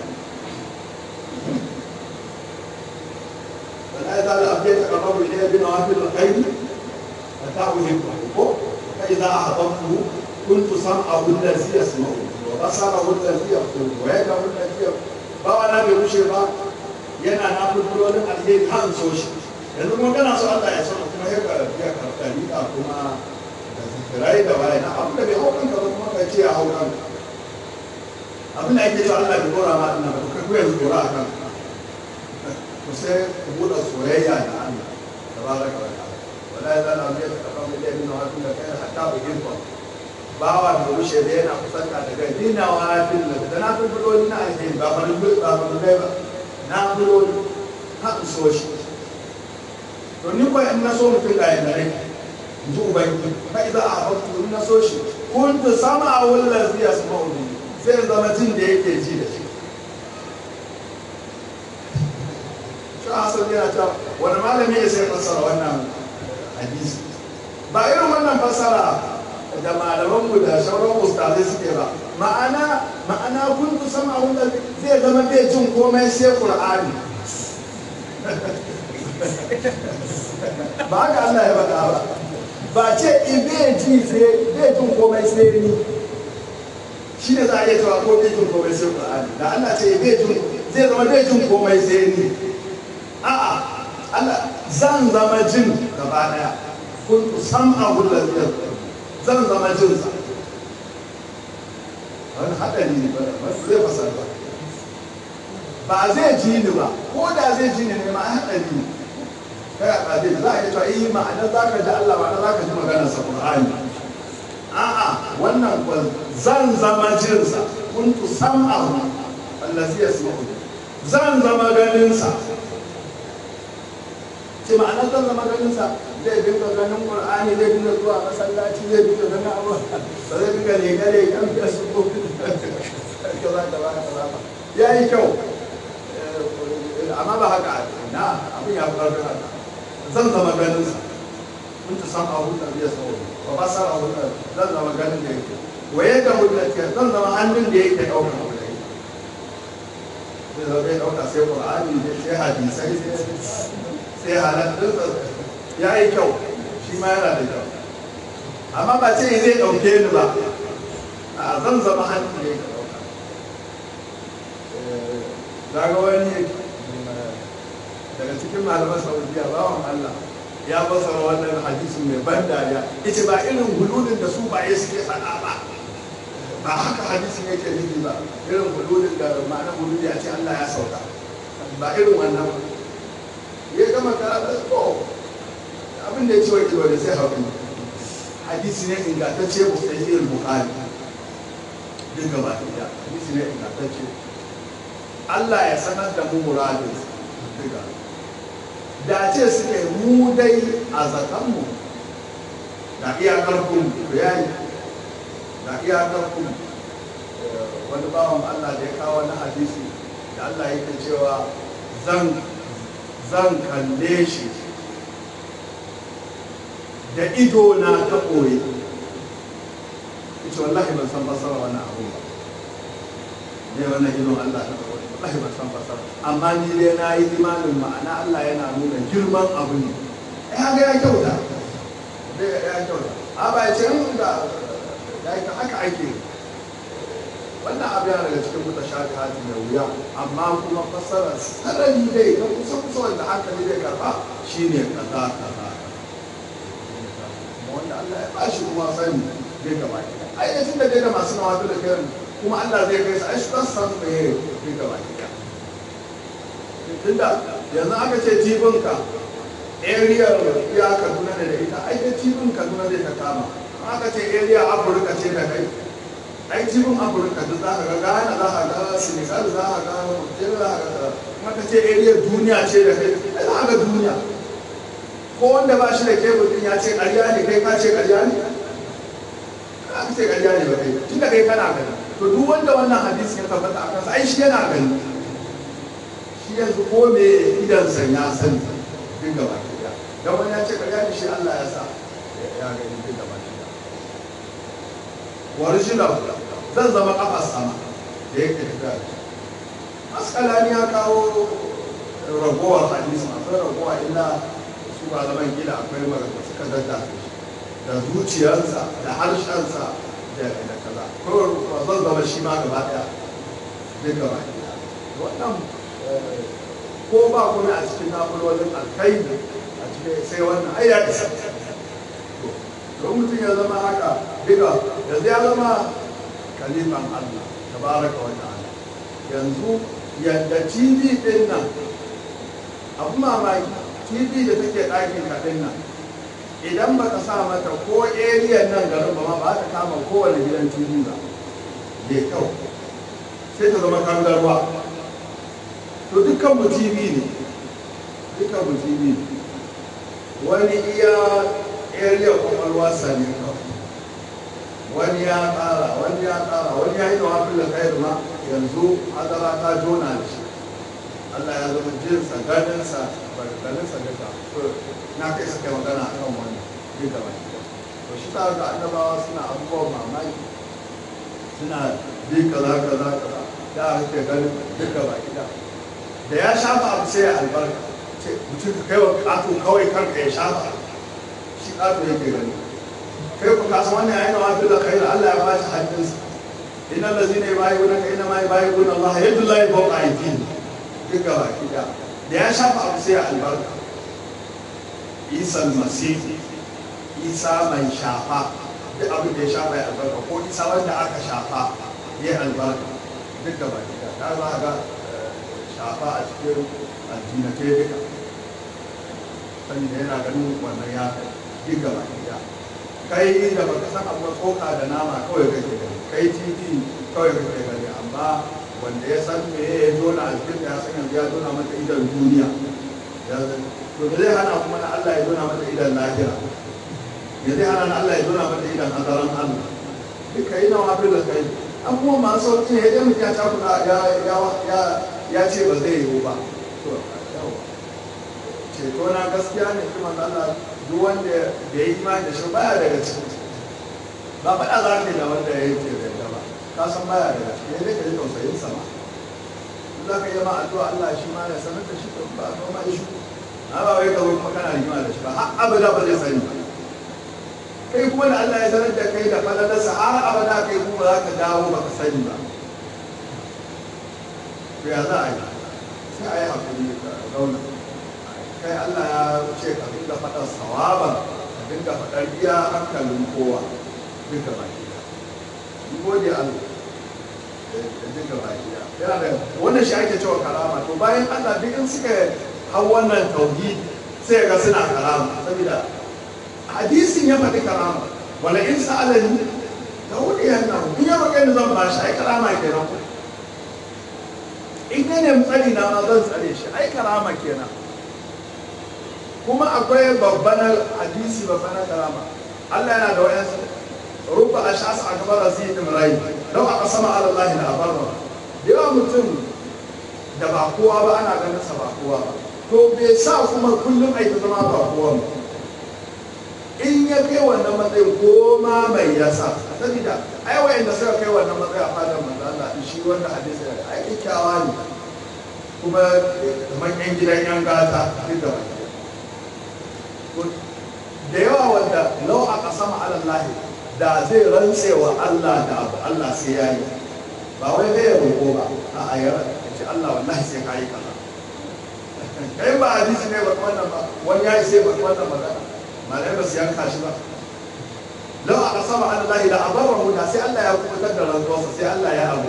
wala ya zala abiya ta kafaru ilayya bi nawafil alkhairi wa ta'uhibbu ko fa idza ahabbtu kuntu sam'ahu allazi yasma'u wa basarahu allazi yabsuru wa yadahu allazi ba wala bai wuce ba yana nafilolin alheri kan so shi yanzu kuma kana so Allah ya so kuma ya karɓa riƙa kuma rai da waye na abin da bai hau kanka ba kuma kai ce ya hau kanka abin da ake cewa Allah bai dora ma ina ba kai ko yanzu dora a kanka ku sai ku buɗe soyayya da Allah da baraka wa ta'ala wala ya zana mai da kafa mai dai nuna wato da kai hatta bu hirfa bawa da rushe da yana kusanta daga dina wa fil da na fi buloli na alheri ba farin ba farin ba na buloli ha so shi to ni ko in na so mutum ga yanda nake ji ubangi fa idza ahabtu na so shi kuntu sama wallazi yasma'u bi sai zama jin da yake ji da shi shi hasan yana ta wani malami ya sai fassara wannan hadisi ba irin wannan fassara da malaman mu da shauran ustazai suke ba ma'ana ma'ana kuntu sama wallazi zai zama bai jin komai sai qur'ani ba haka Allah ya faɗa ba ba ce in bai ji sai bai jin komai sai ni shi ne za a iya cewa ko bai jin komai sai Qur'ani da Allah ce bai jin zai zama bai jin komai sai ni a'a Allah zan zama jin gaba daya kun san abu da zan zama jin sa wani haɗari ne ba zai fasar ba ba zai ji ni ba ko da zai ji ni ne ma haɗari ne kai a ƙadir za a yi cewa yi ma'anar za ka ji Allah ma'anar za ka ji maganar sa Qur'ani a'a wannan kwa zan zama jinsa kuntu sam'ahu allazi yasma'u zan zama ganin sa ce ma'anar zan zama ganin sa zai dinga ganin Qur'ani zai dinga zuwa masallaci zai dinga ganin abu ba zai dinga leka lekan Facebook kaza kaza kaza ya yi kyau amma ba haka na abin ya fi ƙarfin haka zan zama ganin sa kun ta san abu da biya sauro wa ba san abu da zan zama ganin da yake waye da hujjati zan zama hannun da yake daukar abu da yake zai zama ya dauka sai qur'ani sai hadisai sai halattun ya yi kyau shi ma yana da kyau amma ba ce zai dauke ni ba a zan zama hannun da yake dauka daga wani daga cikin malaman saudiya bawan allah ya basara wannan hadisi mai ban dariya ita ba irin hululin da su ba ya suke faɗa ba ba haka hadisin yake nufi ba irin hululin da ma'ana hululi a ce allah ya sauka ba irin wannan ba ya gama karata ko abin da ya ce wa kiwa da sai haƙuri hadisi ne ingantacce bu sai irin bukari duk gaba ɗaya hadisi ne ingantacce Allah ya sanar da mu muradin duka da ce suke mu dai a zakanmu da iyakar kun bayani da iyakar kun wani bawan Allah da ya kawo na hadisi da Allah yake cewa zan zan kalle shi da ido na ta ɓoye ita wallahi ban san fasara wannan abu ba ne wannan idon Allah ta ɓoye wallahi ban san fasara amma ni dai na yi imanin ma'ana Allah yana nuna girman abu ne ya ga ya kyauta dai ya kyauta a ba ya ce in da ya yi haka ake wannan abu yana daga cikin muta shafi hati da wuya amma kuma fassara sarari dai na kusa kusa wanda hankali zai karba shine kaza kaza wanda Allah ya bashi kuma sani zai gaba ki ai da tun da dai da masu nawa da kai kuma Allah zai kai su ai su san san me zai gaba ki tunda yanzu aka ce tibinka area ya Kaduna da ita ai da tibin Kaduna zai ta kama aka ce area Afirka ce da kai ai tibin Afirka da za ka ga Ghana za ka ga Senegal za ka ga Nigeria za ka ga aka ce area duniya ce da kai ai za ka ga duniya ko wanda ba shi da kebul din ya ce ƙarya ne kai ka ce ƙarya ne ka ce ƙarya ne ba kai tunda kai kana gani to duk wanda wannan hadisi ya tabbata a kansa ai shi yana gani shi yanzu ko me idan san ya sani duk gaba ki da dan wani ya ce ƙarya ne shi Allah ya sa ya gani duk gaba ki da original zan zama kafa sama da yake tafiya maskalani ya kawo ragowar hadisi masu ragowa illa su ba zaman gida akwai magana suka dadda da zuciyarsa da harshensa da da kaza ko ba zan zama shi ma gaba daya duk gaba daya wannan ko ba kuma a cikin na'urorin alkai a cikin sai wannan ai ya isa to mutum ya zama haka diga yanzu ya zama kalifan Allah tabaraka wa ta'ala yanzu yadda TV din nan abu mamaki tv da take ɗakin kaɗin nan idan ba ka sa mata ko area nan garin ba ma ba ta kama kowane gidan tv ba bai kyau sai ta zama kangarwa to dukkan mu tv ne dukkan mu tv ne wani iya area kwakwalwa sani kawai wani ya ƙara wani ya ƙara wani ya yi da wafin da kai ma yanzu hadara ta jona da shi Allah ya zama jinsa ganinsa barkaninsa duka na kai suka yi magana a kan wani duk da baki to shi ta ga annabawa suna abubuwan mamaki suna bi kaza kaza kaza da ake ganin duka baki da da ya shafa abu sai ya albarka ce mutum ka kai wa ƙato kawai karka ya shafa shi ƙato yake gani kai ku kasa wannan yayin wa fi da kai Allah ya bashi hannunsa inna allazina yubayyi'unaka inna ma yubayyi'una Allah yadullahi fawqa aydihim duka baki da da ya shafa abu sai albarka isa masifi isa mai shafa duk abin da ya shafa ya albarka ko isa wanda aka shafa ya albarka duk da baki da ta za ga shafa a cikin addinatai duka sani da yana ganin wannan ya duk da baki da kai da baka san abu tsoka da nama kawai kake gani kai titi kawai kake gani amma wanda ya san me ya jona a cikin ya san yanzu ya jona mata idan duniya to da zai hana kuma na Allah ya jona mata idan lahira ya zai hana na Allah ya jona mata idan hadaran Allah duka yi na wafi da kai abubuwan masu sauƙi ne ya mutum ya cakuɗa ya ce ba zai yiwu ba ceto na gaskiya ne kuma Allah duk wanda da ya yi imani da shi baya daga ciki ba faɗa za ka yi da wanda ya yi ke da ba ka san baya daga ciki ne ka ji tausayin sama za ka yi ma addu'a Allah shi ma ya sanar da shi to ba ka ma shi na ba wai ka zo kuma kana rigima da shi ba har abada ba zai sani kai kuma da Allah ya sanar da kai da falalarsa har abada kai kuma za ka dawo ba ka sani ba to ya za a yi sai a yi hakuri da zauna kai Allah ya ce ka dinga faɗar sawaban ka dinga faɗar iya hankalin kowa duka baki da gode Allah da duka baki da yana da wannan shi ake cewa karama to bayan Allah duk in suka hau wannan tauhid sai ga suna karama saboda hadisin ya faɗi karama wala in sa'alani da wani yana in ya roƙe ni zan ba shi ai karama kenan in ya nemi tsari na ma zan tsare shi ai karama kenan kuma akwai babban hadisi babban karama Allah yana da wayansu rubba ashas akbar aziz imrai law aka sama ala Allah da abarra yawa mutum da ba kowa ba ana ganin sa ba kowa ba to bai sa kuma kullum ai ta zama ba kowa ba in ya kai wannan matsayin ko ma mai yasa saboda ai wayanda suka kai wannan matsayin a fadar manzo Allah shi wanda hadisi ai kyakkyawa ne kuma kamar yan gidan yan gata duk da baki da yawa wanda lau a kasama alallahi da zai rantse wa Allah da abu Allah sai ya yi ba wai zai ya roƙo ba a ayar ce Allah wallahi sai ka yi kaza kai ba hadisi ne ba wannan ba wani ya yi sai ba wannan magana malai ba su yanka shi ba lau a kasama alallahi da abarra da sai Allah ya kubutar da rantsuwarsa sai Allah ya abu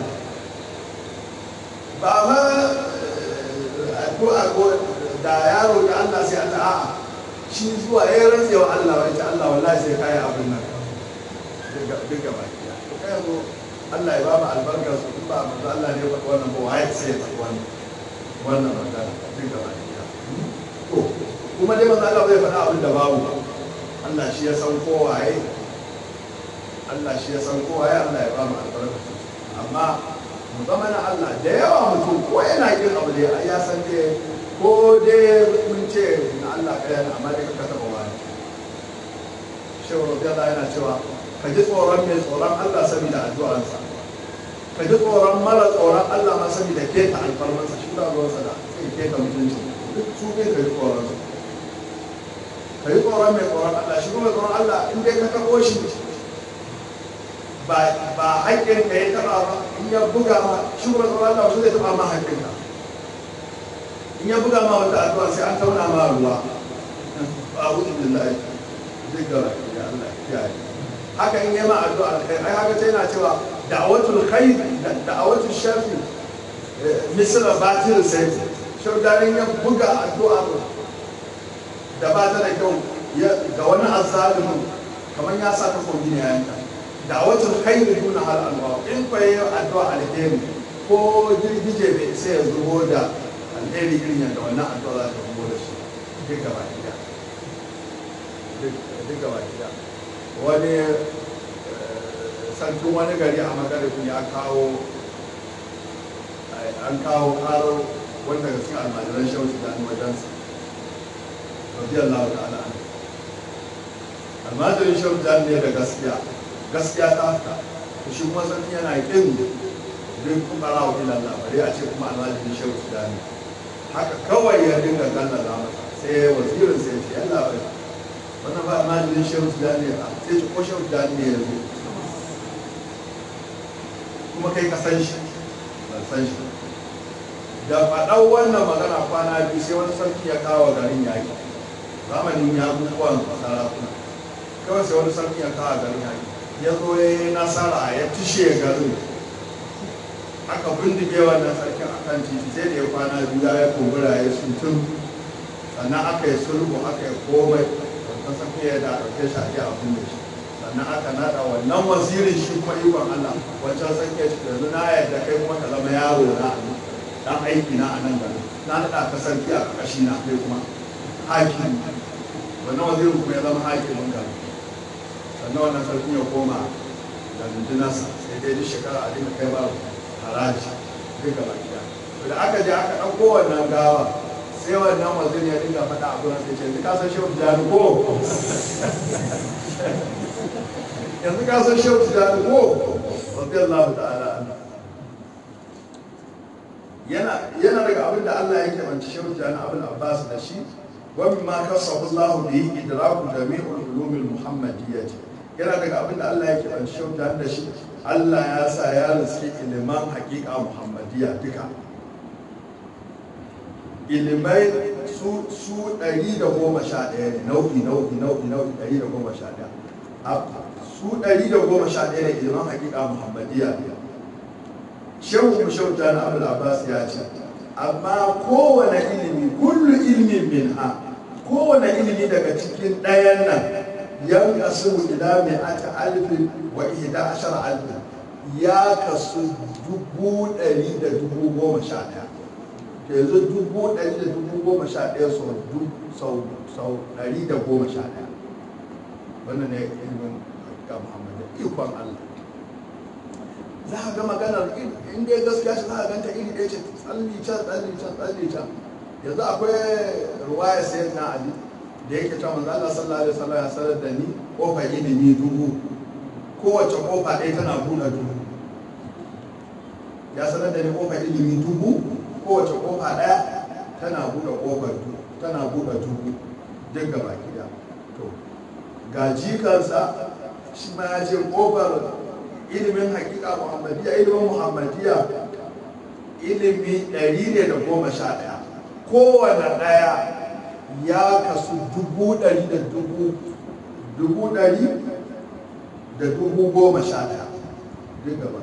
ba ma ko a ko da yaro da Allah sai Allah a'a shi zuwa ya rantse wa Allah wai ta Allah wallahi sai kai abin nan duk gaba ɗaya to kai yanzu Allah ya ba mu albarkar su in ba manzo Allah ne ya faɗi wannan ba wai sai ya faɗi wannan wannan magana duk gaba ɗaya to kuma dai manzo Allah bai faɗa abin da babu ba Allah shi ya san kowaye Allah shi ya san kowaye Allah ya ba mu albarkar su amma mu zama na Allah da yawa mutum ko yana kin abu da ya san dai ko dai mun ce na Allah kaya na amma dai ka taɓa wani shehu rabbi Allah yana cewa ka ji tsoron mai tsoron Allah saboda addu'arsa ka ji tsoron mara tsoron Allah ma saboda keta alfarmansa shi da ruwansa da sai keta mutunci duk su ne ka ji tsoron su ka ji tsoron mai tsoron Allah shi kuma tsoron Allah in dai ka taɓo shi ba ba haƙƙin ka ya taɓa ba in ya buga ma shi kuma tsoron Allah wasu zai taɓa ma haƙƙin ka in ya buga ma wata addu'a sai an tauna ma ruwa a wuce billahi duk ga ya Allah ya yi haka in yi ma addu'a alkhair ai haka sai yana cewa da'awatul khair da'awatul sharri misra batil sai shaudarin ya buga addu'a da ba ta da kyau ga wani azzalimin kamar ya sa ta kogi ne yanka da'awatul khair duna hal alwa in fa yi addu'a alheri ko girgije bai sai ya zubo da alheri irin yadda wannan addu'a za ta zubo da shi duk gaba ɗaya duk gaba ɗaya wani sarkin wani gari a magaribin ya kawo an kawo karo wanda ga cikin almajiran shauci da wajensa radiyallahu ta'ala an almajirin shauci da ne da gaskiya gaskiya ta haka to shi kuma sarki yana kin duk kuma rawa ilan labari a ce kuma almajirin shauci da ne haka kawai ya dinga gallaza masa sai wazirin sai ce yalla bai wannan ba almajirin shehu tijjani a sai ce ko shehu tijjani ne ya zo kuma kai ka san shi ban san shi da faɗau wannan magana kwana biyu sai wani sarki ya kawo garin yaƙi zamanin ya bukuwan sarakuna kawai sai wani sarki ya kawo garin yaƙi ya zo ya yi nasara ya tushe garin aka bindige wannan sarkin akan titi sai da ya kwana biyu ya kumbura ya sutun sannan aka yi sulhu aka yi komai ta safiya ya da ɗauke shi a ji abin da shi sannan aka naɗa wannan wazirin shi kuma ikon Allah wancan sakiya shi yanzu na yadda kai kuma ka zama yaro na dan aiki na a nan gari na naɗa ka sarki a ƙarƙashi na kai kuma hakim wannan wazirin kuma ya zama hakimin gari sannan wannan sarki ya koma da rundunarsa sai dai duk shekara a dinga kai ba haraji duka baki da aka je aka ɗauko wannan gawa sai wannan wazir ya dinga faɗa a gurin sai ce yanzu ka san shehu tijjani ko yanzu ka san shehu tijjani ko rabbi Allah ta'ala yana yana daga abin da Allah ya kebanci shehu tijjani abin Abbas da shi wa mimma kasahu Allah bi idraku jami'ul ulumil muhammadiyyah yana daga abin da Allah ya kebanci shehu tijjani da shi Allah ya sa ya riski iliman haƙiƙa muhammadiyya duka ilimai su su ɗari da goma sha ɗaya ne nau'i nau'i nau'i nau'i ɗari da goma sha ɗaya su ɗari da goma sha ɗaya ne ilimin hakika muhammadiyya ne shehu mu shehu jani abul abbas ya ce amma kowane ilimi kullu ilmin min ha kowane ilimi daga cikin ɗayan nan yan kasu ila mai ata alfin wa ihda ashara alfin ya kasu dubu ɗari da dubu goma sha ɗaya to yanzu dubu ɗari da dubu goma sha ɗaya sau sau ɗari da goma sha ɗaya wannan ne ilimin ga muhammadu ikon allah za a ga maganar in dai gaskiya shi za a ganta iri ɗaya ce tsalli can tsalli can tsalli can yanzu akwai ruwaya sayar na ali da yake cewa manzo Allah sallallahu alaihi wasallam ya sanar da ni kofar ilimi dubu kowace kofa ɗaya tana buɗe dubu ya sanar da ni kofar ilimi dubu kowace kofa ɗaya tana buɗe kofar tana buɗe dubu duk gaba gida to ga jikansa shi ma ya ce kofar ilimin hakika muhammadiya ilimin muhammadiya ilimi ɗari ne da goma sha ɗaya kowane ɗaya ya kasu dubu ɗari da dubu dubu ɗari da dubu goma sha ɗaya duk gaba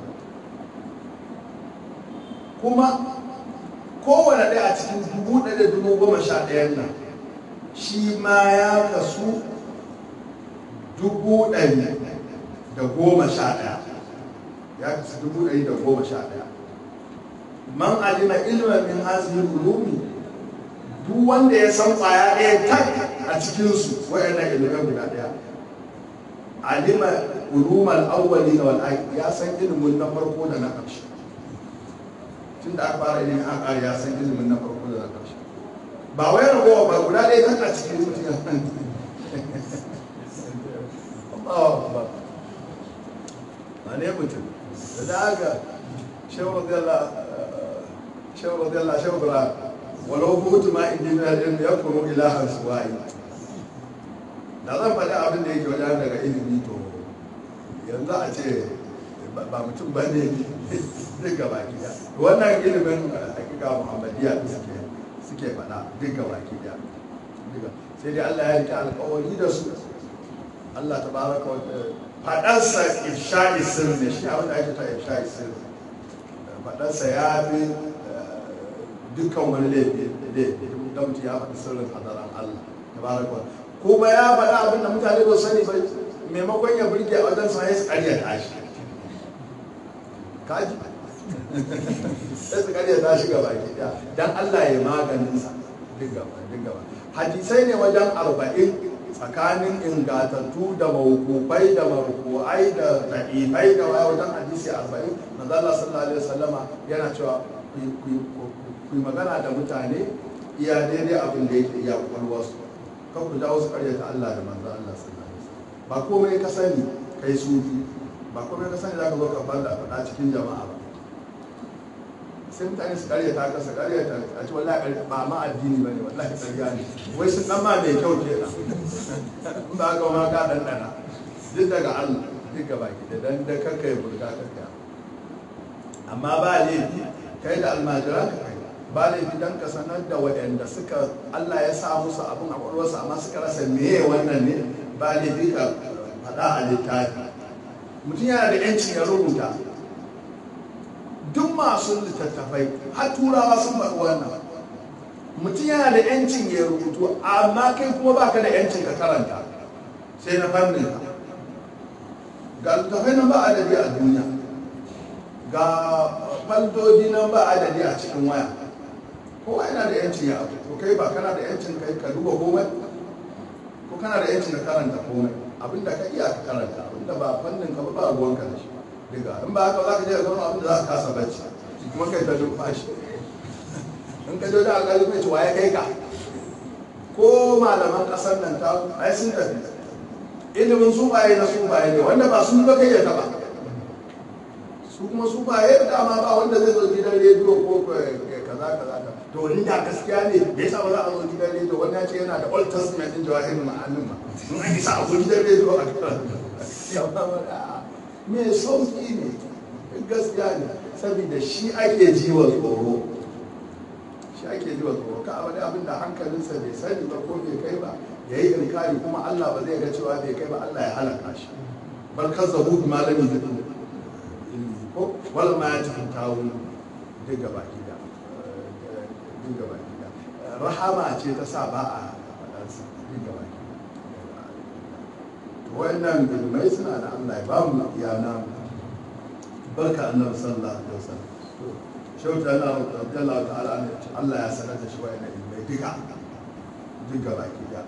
kuma kowane ɗaya a cikin dubu ɗaya da dubu goma sha ɗayan nan shi ma ya kasu dubu ɗari da goma sha ɗaya ya kasu dubu ɗari da goma sha ɗaya man alima ilma min hazihi ulumi duk wanda ya san kwaya ɗaya tak a cikinsu waɗannan ilimai guda ɗaya alima ulumal awwali wal akhir ya san ilimin na farko da na ƙarshe tun da aka fara ilimin an ƙara ya san ilimin na farko da na ƙarshe ba wai ragowa ba guda ɗaya tak a cikin mutum ya san ba ne mutum da da haka shehu radiyallah shehu bra walau hutu ma in jina din ya kuma ilahan suwayi da zan faɗi abin da yake wajen daga ilimi to yanzu a ce ba mutum ba ne duk gaba kiya wannan ilimin hakika muhammadiyya da suke suke faɗa duk gaba kiya sai dai Allah ya rike alƙawari da su Allah ta baraka wa faɗarsa ifsha'i sirri ne shi abin da ake ta ifsha'i sirri faɗarsa ya fi dukkan wani laifi da mutum ya faɗi sirrin hadaran Allah ta baraka wa kuma ya faɗa abin da mutane ba sani ba maimakon ya burge a wajen sa ya su ƙarya tashi kaji sai su ƙarya tashi gaba ki dan Allah ya maganin sa duk gaba duk gaba hadisai ne wajen arba'in tsakanin ingatattu da mawukufai da maruku'ai da da'ifai da waya wajen hadisi arba'in manzo Allah sallallahu alaihi wasallama yana cewa ku magana da mutane iya daidai abin da yake iya kwakwalwarsu kan ku jawo su karyata Allah da manzo Allah sallallahu alaihi wasallam ba komai ka sani kai sufi ba komai ka sani zaka zo ka banda faɗa cikin jama'a ba sai mutane su karyata ka su karyata a ci wallahi ba ma addini ba ne wallahi tsariya ne wai sun dan ma mai kyau ke in ba ga ma ka dandana duk daga Allah duk gaba ki da dan da kanka ya burga kanka amma ba laifi kai da almajiran ka kai ba laifi dan ka sanar da waɗanda suka Allah ya sa musu abin a ƙwaƙwalwarsu amma suka rasa meye wannan ne ba laifi ka faɗa a littafi mutum yana da 'yancin ya rubuta duk masu littattafai har turawa sun faɗi wannan mutum yana da yancin ya rubutu amma kai kuma baka da yancin ka karanta sai na fannin ka ga littattafai nan ba adadi a duniya ga faldoji nan ba adadi a cikin waya kowa yana da yancin ya abu ko kai ba kana da yancin kai ka duba komai ko kana da yancin ka karanta komai abinda ka iya ka karanta abinda ba fannin ka ba ba ruwanka da shi diga in ba haka za ka je ka zama abin da za ka kasa bacci kuma kai ta numfashi in ka je da alƙali mai cewa ya kai ka ko malaman ƙasar nan ta ai sun tafi ilimin sufaye na sufaye ne wanda ba sun ba kai ya taba su kuma sufaye da dama ba wanda zai zo gidan rediyo ko kaza kaza ka to wani da gaskiya ne me yasa ba za a zo gidan rediyo wani ya ce yana da old testament din jawahirin ma'anin ma in an isa a zo gidan rediyo a karanta mai sauki ne gaskiya ne saboda shi ake ji wa tsoro shi ake ji wa tsoro ka abu abin da hankalinsa bai sani ba ko bai kai ba ya yi inkari kuma Allah ba zai ga cewa bai kai ba Allah ya halaka shi bar kazzabu bi malami da ko wala ma ya tafi tawo duk gaba gida duk gaba gida rahama ce ta sa ba a faɗansa duk gaba gida wannan ilmai suna da Allah ya ba mu yana barka annabi sallallahu alaihi wasallam shauta Allah radiyallahu ta'ala ne Allah ya sanar da shi wayannan ilmai duka duka baki da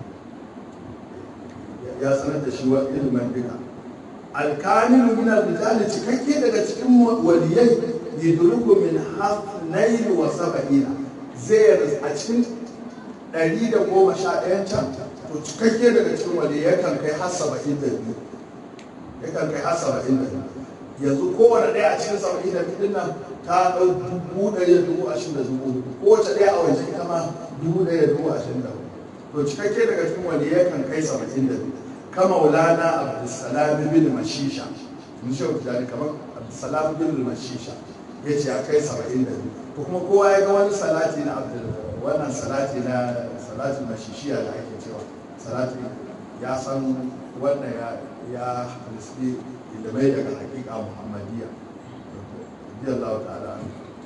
ya sanar da shi wa ilman duka alkamilu min al-rijal cikakke daga cikin waliyai yidruku min hafnayn wa sab'ina zai a cikin ɗari da goma sha ɗayan can to cikakke daga cikin wali yakan kai har saba'in da biyu yakan kai har saba'in da biyu yanzu kowane ɗaya a cikin saba'in da biyu nan ta ɗau dubu ɗari da dubu ashirin da dubu kowace ɗaya a waje ita ma dubu ɗari da dubu ashirin da to cikakke daga cikin wani yakan kai saba'in da biyu kama wulana abdulsalam bin mashisha mun shi wata kamar abdulsalam bin mashisha ya ce ya kai saba'in da biyu to kuma kowa ya ga wani salati na abdul wannan salati na salatin mashishiya da ake cewa salati ya san wannan ya ya haliski ilimai daga hakika muhammadiyya radiyallahu ta'ala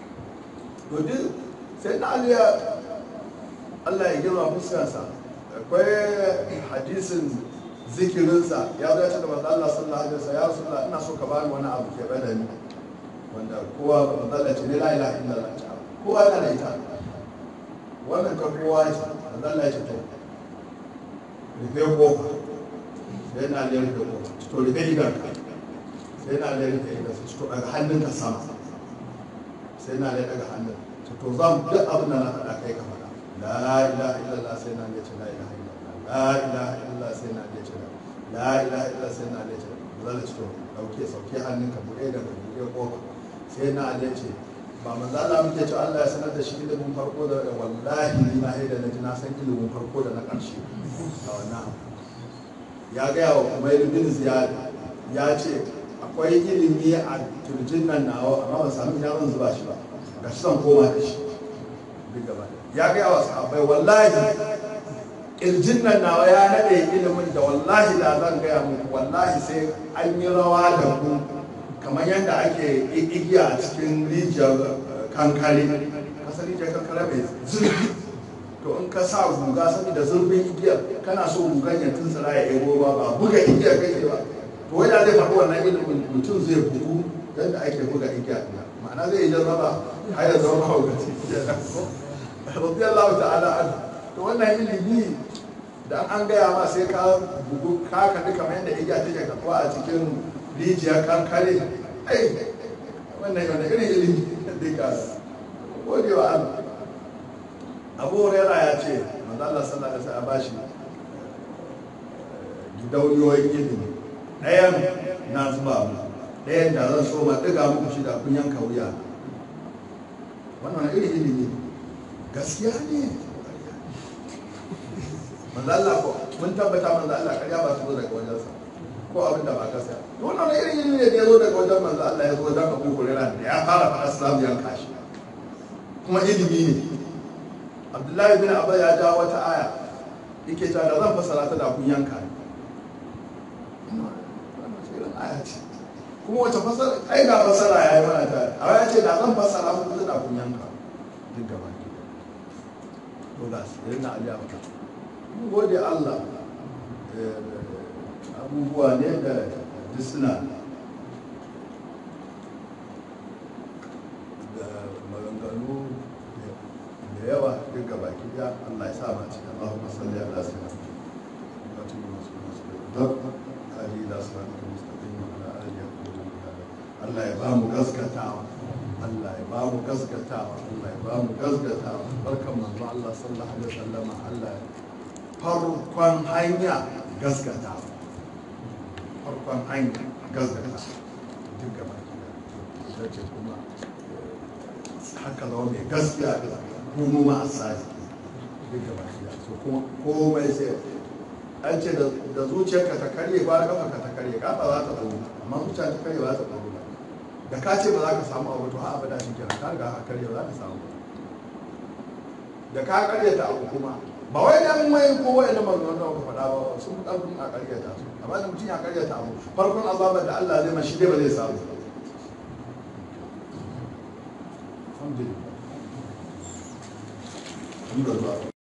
to duk sai na aliya Allah ya girma fuskarsa akwai hadisin zikirinsa ya zo ya ce da manzo Allah sallallahu alaihi wasallam ya rasulullah ina so ka bani wani abu ke bada ni wanda kowa manzo Allah ce ne la ilaha illallah kowa yana da ita wannan ka kowa ce manzo Allah ya ce to rufe kofa sai na da rufe kofa to rufe idan ka sai na da rufe idan to daga hannunka sama sai na da daga hannun to zan duk abin da na faɗa kai ka faɗa la ilaha illallah sai na ce la ilaha illallah la ilaha illallah sai na ce la ilaha illallah sai na ce zalla ce to dauke sauke hannunka buɗe da buɗe kofa sai na ce ba manzo Allah muke cewa Allah ya sanar da shi ilimin farko da wallahi ni na haida na ji na san ilimin farko da na ƙarshe a wannan ya gaya wa Umayr bin Ziyad ya ce akwai ilimi a turjin nan nawa amma ban samu ina zan zuba shi ba ga shi zan koma da shi duk gaba ya gaya wa sahabbai wallahi kirjin nan nawa ya nade ilimin da wallahi da zan gaya muku wallahi sai an yi rawa da ku kamar yadda ake igiya a cikin rijiyar kankare kasar rijiyar kankare mai zurfi to in ka sa guga saboda zurfin igiyar kana so gugan ya tuntsira ya ego ba ba buga igiyar kake ba to wai da zai faɗi wannan ilimin mutum zai bugu yadda ake buga igiya ma'ana zai yi jarraba har ya zama mahaukaci radiyallahu ta'ala an to wannan ilimi da an gaya ma sai ka bugu ka kaɗi kamar yadda igiya take kafuwa a cikin rijiyar kankare ai wannan yana irin ilimi duka gode wa Allah abu huraira ya ce manzo Allah sallallahu alaihi wasallam bashi gidauniyoyin ilimi ɗayan na zuba mu ɗayan da zan so ma ɗiga muku shi da kun yanka wuya wannan irin ilimi gaskiya ne manzo Allah ko mun tabbata manzo Allah ƙarya ba su zo daga wajensa ko abin da ba ka saya to wannan irin ilimi ne da ya zo daga wajen manzo Allah ya zo wajen Abu Hurairah da ya fara fara Islam ya kashi kuma ilimi ne Abdullahi bin Abba ya ja wata aya yake ta da zan fasara ta da kun yanka ne aya ce kuma wace fasara ai ga fasara ya yi mana ta a ya ce da zan fasara muku da kun yanka duk gaba ki to ga su irin na aliya maka mun gode Allah abubuwa ne da duk suna da maganganu da yawa duk gaba ki ya Allah ya sa ma cikin Allahumma salli ala sayyidina Allah ya ba mu gaskatawa Allah ya ba mu gaskatawa Allah ya ba mu gaskatawa barkan manzo Allah sallallahu alaihi wasallama Allah ya farkon hanya gaskatawa farkon hanya gaskatawa duk gaba da ce kuma haka zama mai gaskiya da kuma ma asali duk gaba da so kuma komai sai an ce da zuciyarka ta karye ba kafa ka ta karye kafa za ta tsoro amma zuciya ta karye ba za ta tsoro ba da ka ce ba za ka samu abu to ha abada shi kenan ka riga ka karye ba za ka samu da ka karye ta abu kuma ba wai dan mai ko wai na magana da ka faɗa ba sun fi ƙarfin a karye ta su amma da mutum ya karye ta abu farkon azabar da Allah zai mashi dai ba zai samu alhamdulillah